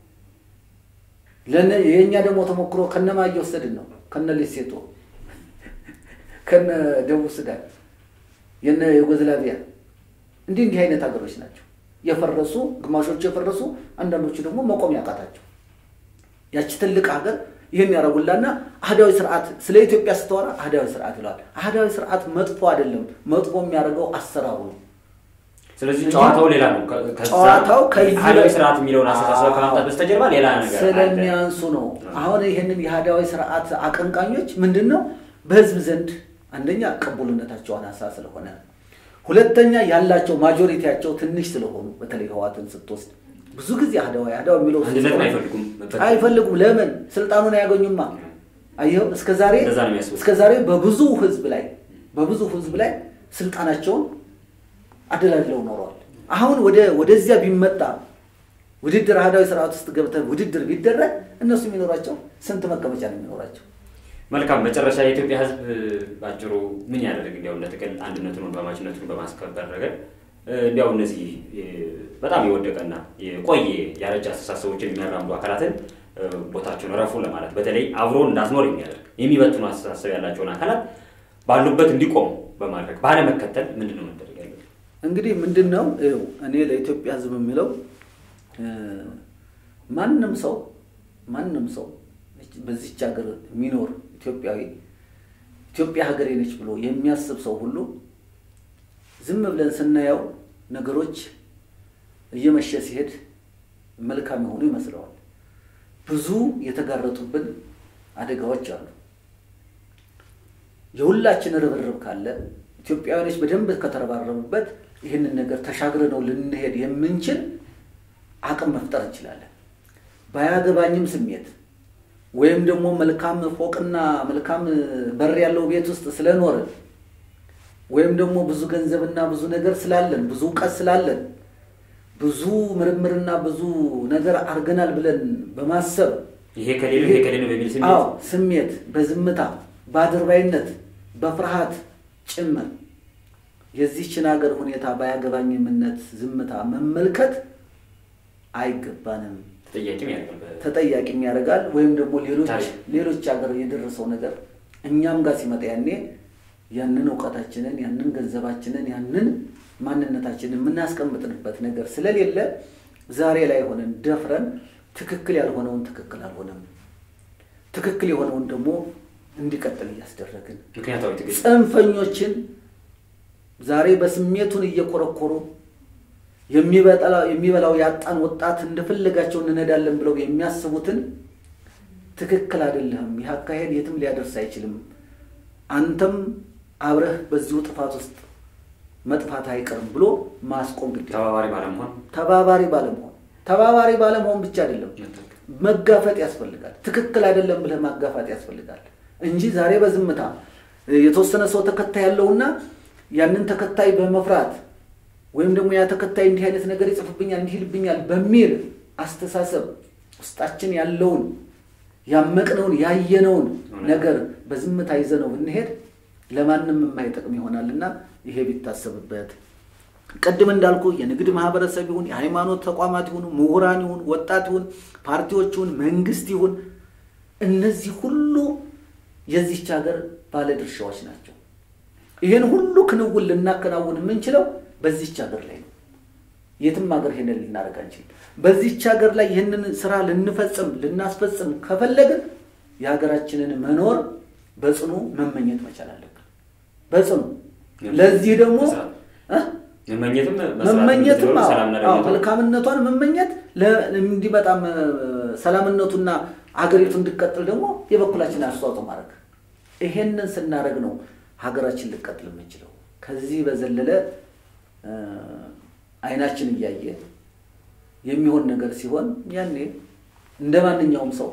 ለነ የእኛ ደግሞ ተሞክሮ ከነማ እየወሰድን ነው ከነ ሌሴቶ ከነ ደቡብ ሱዳን የነ ዩጎዝላቪያ እንዲህ እንዲህ አይነት ሀገሮች ናቸው የፈረሱ ግማሾቹ የፈረሱ አንዳንዶቹ ደግሞ መቆም ያቃታቸው ያቺ ትልቅ ሀገር ይህን ያደረጉላና አህዳዊ ስርዓት ስለ ኢትዮጵያ ስተወራ አህዳዊ ስርዓት ይለዋል። አህዳዊ ስርዓት መጥፎ አይደለም። መጥፎ የሚያደርገው አሰራሩ ነው።
ስለዚህ ጨዋታው ሌላ ነው። ከ- ከዛ
ጨዋታው ከዚህ
አህዳዊ
በ-
ስርዓት የሚለውን አስተሳሰብ
አዎ።
ከማምጣት በስተጀርባ ሌላ ነገር አለ።
ስለሚያንሱ ነው። አሁን ይህንን የአህዳዊ ስርዓት አቀንቃኞች ምንድን ነው በህዝብ ዘንድ አንደኛ ቅቡልነታቸው አናሳ ስለሆነ፣ ሁለተኛ ያላቸው ማጆሪቲያቸው ትንሽ ስለሆኑ በተለይ ህዋትን ስትወስድ ብዙ ጊዜ አህዳዊ አህዳዊ የሚለው
አንድነትን አይፈልጉም።
አይፈልጉም። ለምን? ስልጣኑን አያገኙማ። አየኸው እስከ ዛሬ
እንደዛ ነው የሚያስቡት።
እስከ ዛሬ በብዙ ህዝብ ላይ በብዙ ህዝብ ላይ ስልጣናቸውን አደላድለው ኖረዋል። አሁን ወደ ወደዚያ ቢመጣ ውድድር አህዳዊ ስርዓት ውስጥ ገብተን ውድድር ቢደረግ እነሱ የሚኖራቸው ስንት መቀመጫ ነው የሚኖራቸው?
መልካም መጨረሻ የኢትዮጵያ ህዝብ ባጭሩ ምን ያደርግ እንዲያው እንደ ጥቅል አንድነቱን ወንድማማችነቱን በማስከበር ረገድ እ፣ እንዲያው እነዚህ እ፣ በጣም የወደቀና የቆየ ያረጀ አስተሳሰቦችን የሚያራምዱ አካላትን እ፣ ቦታቸውን ረፉ ለማለት በተለይ አብሮ እንዳትኖር የሚያደርግ የሚበትኑ አስተሳሰብ ያላቸውን አካላት ባሉበት እንዲቆሙ በማድረግ ባለመከተል ምንድን ነው መደረግ ያለበት?
እንግዲህ ምንድን ነው ይኸው እኔ ለኢትዮጵያ ህዝብ የሚለው እ፣ ማንም ሰው ማንም ሰው በዚች ሀገር የሚኖር ኢትዮጵያዊ ኢትዮጵያ ሀገሬ ነች ብሎ የሚያስብ ሰው ሁሉ ዝም ብለን ስናየው ነገሮች እየመሸ ሲሄድ መልካም የሆኑ ይመስለዋል። ብዙ የተጋረጡብን አደጋዎች አሉ። የሁላችን ርብርብ ካለ ኢትዮጵያውያኖች በደንብ ከተረባረቡበት ይህንን ነገር ተሻግረ ነው ልንሄድ የምንችል አቅም መፍጠር እንችላለን። ባያገባኝም ስሜት ወይም ደግሞ መልካም ፎቅና መልካም በር ያለው ቤት ውስጥ ስለኖርን ወይም ደግሞ ብዙ ገንዘብና ብዙ ነገር ስላለን ብዙ እውቀት ስላለን ብዙ ምርምርና ብዙ ነገር አድርገናል ብለን በማሰብ
ይሄ ከሌለው ይሄ ከሌለው በሚል ስሜት
አዎ ስሜት በዝምታ በአድርባይነት በፍርሃት ጭምር የዚህችን ሀገር ሁኔታ ባያገባኝምነት ዝምታ መመልከት አይገባንም።
ተጠያቂም ያደርጋል።
ተጠያቂም ያደርጋል። ወይም ደግሞ ሌሎች
ታሪክ።
ሌሎች ሀገር የደረሰው ነገር እኛም ጋር ሲመጣ ያኔ ያንን እውቀታችንን ያንን ገንዘባችንን ያንን ማንነታችንን የምናስቀምጥንበት ነገር ስለሌለ ዛሬ ላይ ሆነን ደፍረን ትክክል ያልሆነውን ትክክል አልሆነም፣ ትክክል የሆነውን ደግሞ እንዲቀጥል እያስደረግን
ምክንያታዊ ትግል
ጽንፈኞችን ዛሬ በስሜቱን እየኮረኮሩ የሚበጠላ- የሚበላው ያጣን ወጣት እንደፈለጋቸው እንነዳለን ብለው የሚያስቡትን ትክክል አይደለም፣ ይህ አካሄድ የትም ሊያደርስ አይችልም፣ አንተም አብረህ በዚሁ ጥፋት ውስጥ መጥፋት አይቀርም ብሎ ማስቆም ግድ ይላል።
ተባባሪ ባለመሆን
ተባባሪ ባለመሆን ተባባሪ ባለመሆን ብቻ አይደለም
መታገል።
መጋፈጥ ያስፈልጋል። ትክክል አይደለም ብለህ ማጋፋጥ ያስፈልጋል እንጂ ዛሬ በዝምታ የተወሰነ ሰው ተከታይ ያለውና ያንን ተከታይ በመፍራት ወይም ደግሞ ያ ተከታይ እንዲህ አይነት ነገር ይጽፍብኛል እንዲህ ይልብኛል በሚል አስተሳሰብ ውስጣችን ያለውን ያመቅነውን ያየነውን ነገር በዝምታ ይዘነው ብንሄድ ለማንም የማይጠቅም ይሆናልና ይሄ ቢታሰብበት ቅድም እንዳልኩ የንግድ ማህበረሰብ ይሁን የሃይማኖት ተቋማት ይሁኑ ምሁራን ይሁን ወጣት ይሁን ፓርቲዎች ይሁን መንግስት ይሁን እነዚህ ሁሉ የዚህች ሀገር ባለድርሻዎች ናቸው። ይህን ሁሉ ክንውን ልናከናውን የምንችለው በዚህች ሀገር ላይ ነው። የትም ሀገር ይሄንን ልናደርግ አንችልም። በዚህች ሀገር ላይ ይህንን ስራ ልንፈጽም ልናስፈጽም ከፈለግን የሀገራችንን መኖር በጽኑ መመኘት መቻል አለብን። በጽኑ ለዚህ ደግሞ
መስራት።
እ?
መመኘትም መስራት
መመኘትም
እንድትኖር
አዎ፣
ሰላምና
አዎ፣
ደህንነቷ
መልካምነቷን መመኘት ለ- እንዲመጣም እ፣ ሰላምነቱና አገሪቱ እንዲቀጥል ደግሞ የበኩላችን አስተዋጽኦ ማድረግ ይሄንን ስናደርግ ነው ሀገራችን ልቀጥል የምንችለው። ከዚህ በዘለለ እ፣ አይናችን እያየ የሚሆን ነገር ሲሆን ያኔ እንደ ማንኛውም ሰው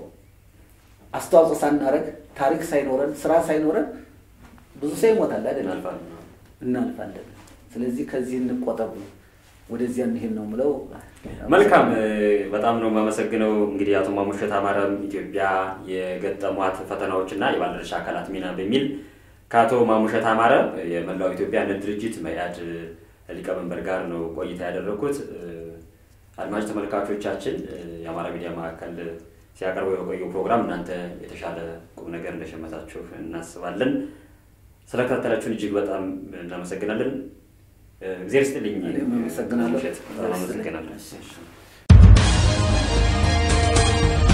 አስተዋጽኦ ሳናደርግ ታሪክ ሳይኖረን ስራ ሳይኖረን ብዙ ሰው ይሞታል አይደለም
እናልፋለን።
እናልፋለን። ስለዚህ ከዚህ እንቆጠብ፣ ወደዚያ እንሄድ ነው ምለው።
መልካም እ፣ በጣም ነው የማመሰግነው። እንግዲህ አቶ ማሙሸት አማረም ኢትዮጵያ የገጠሟት ፈተናዎችና የባለድርሻ አካላት ሚና በሚል ከአቶ ማሙሸት አማረ የመላው ኢትዮጵያ አንድነት ድርጅት መኢአድ ሊቀመንበር ጋር ነው ቆይታ ያደረኩት። እ፣ አድማጭ ተመልካቾቻችን እ፣ የአማራ ሚዲያ ማዕከል ሲያቀርበው የቆየው ፕሮግራም እናንተ የተሻለ ቁም ነገር እንደሸመታችሁ እናስባለን። ስለከታተላችሁን እጅግ በጣም እናመሰግናለን። እ፣ እግዜር ይስጥልኝ።
እኔም አመሰግናለሁ።
ማሙሸት፣ በጣም አመሰግናለሁ።
እሺ።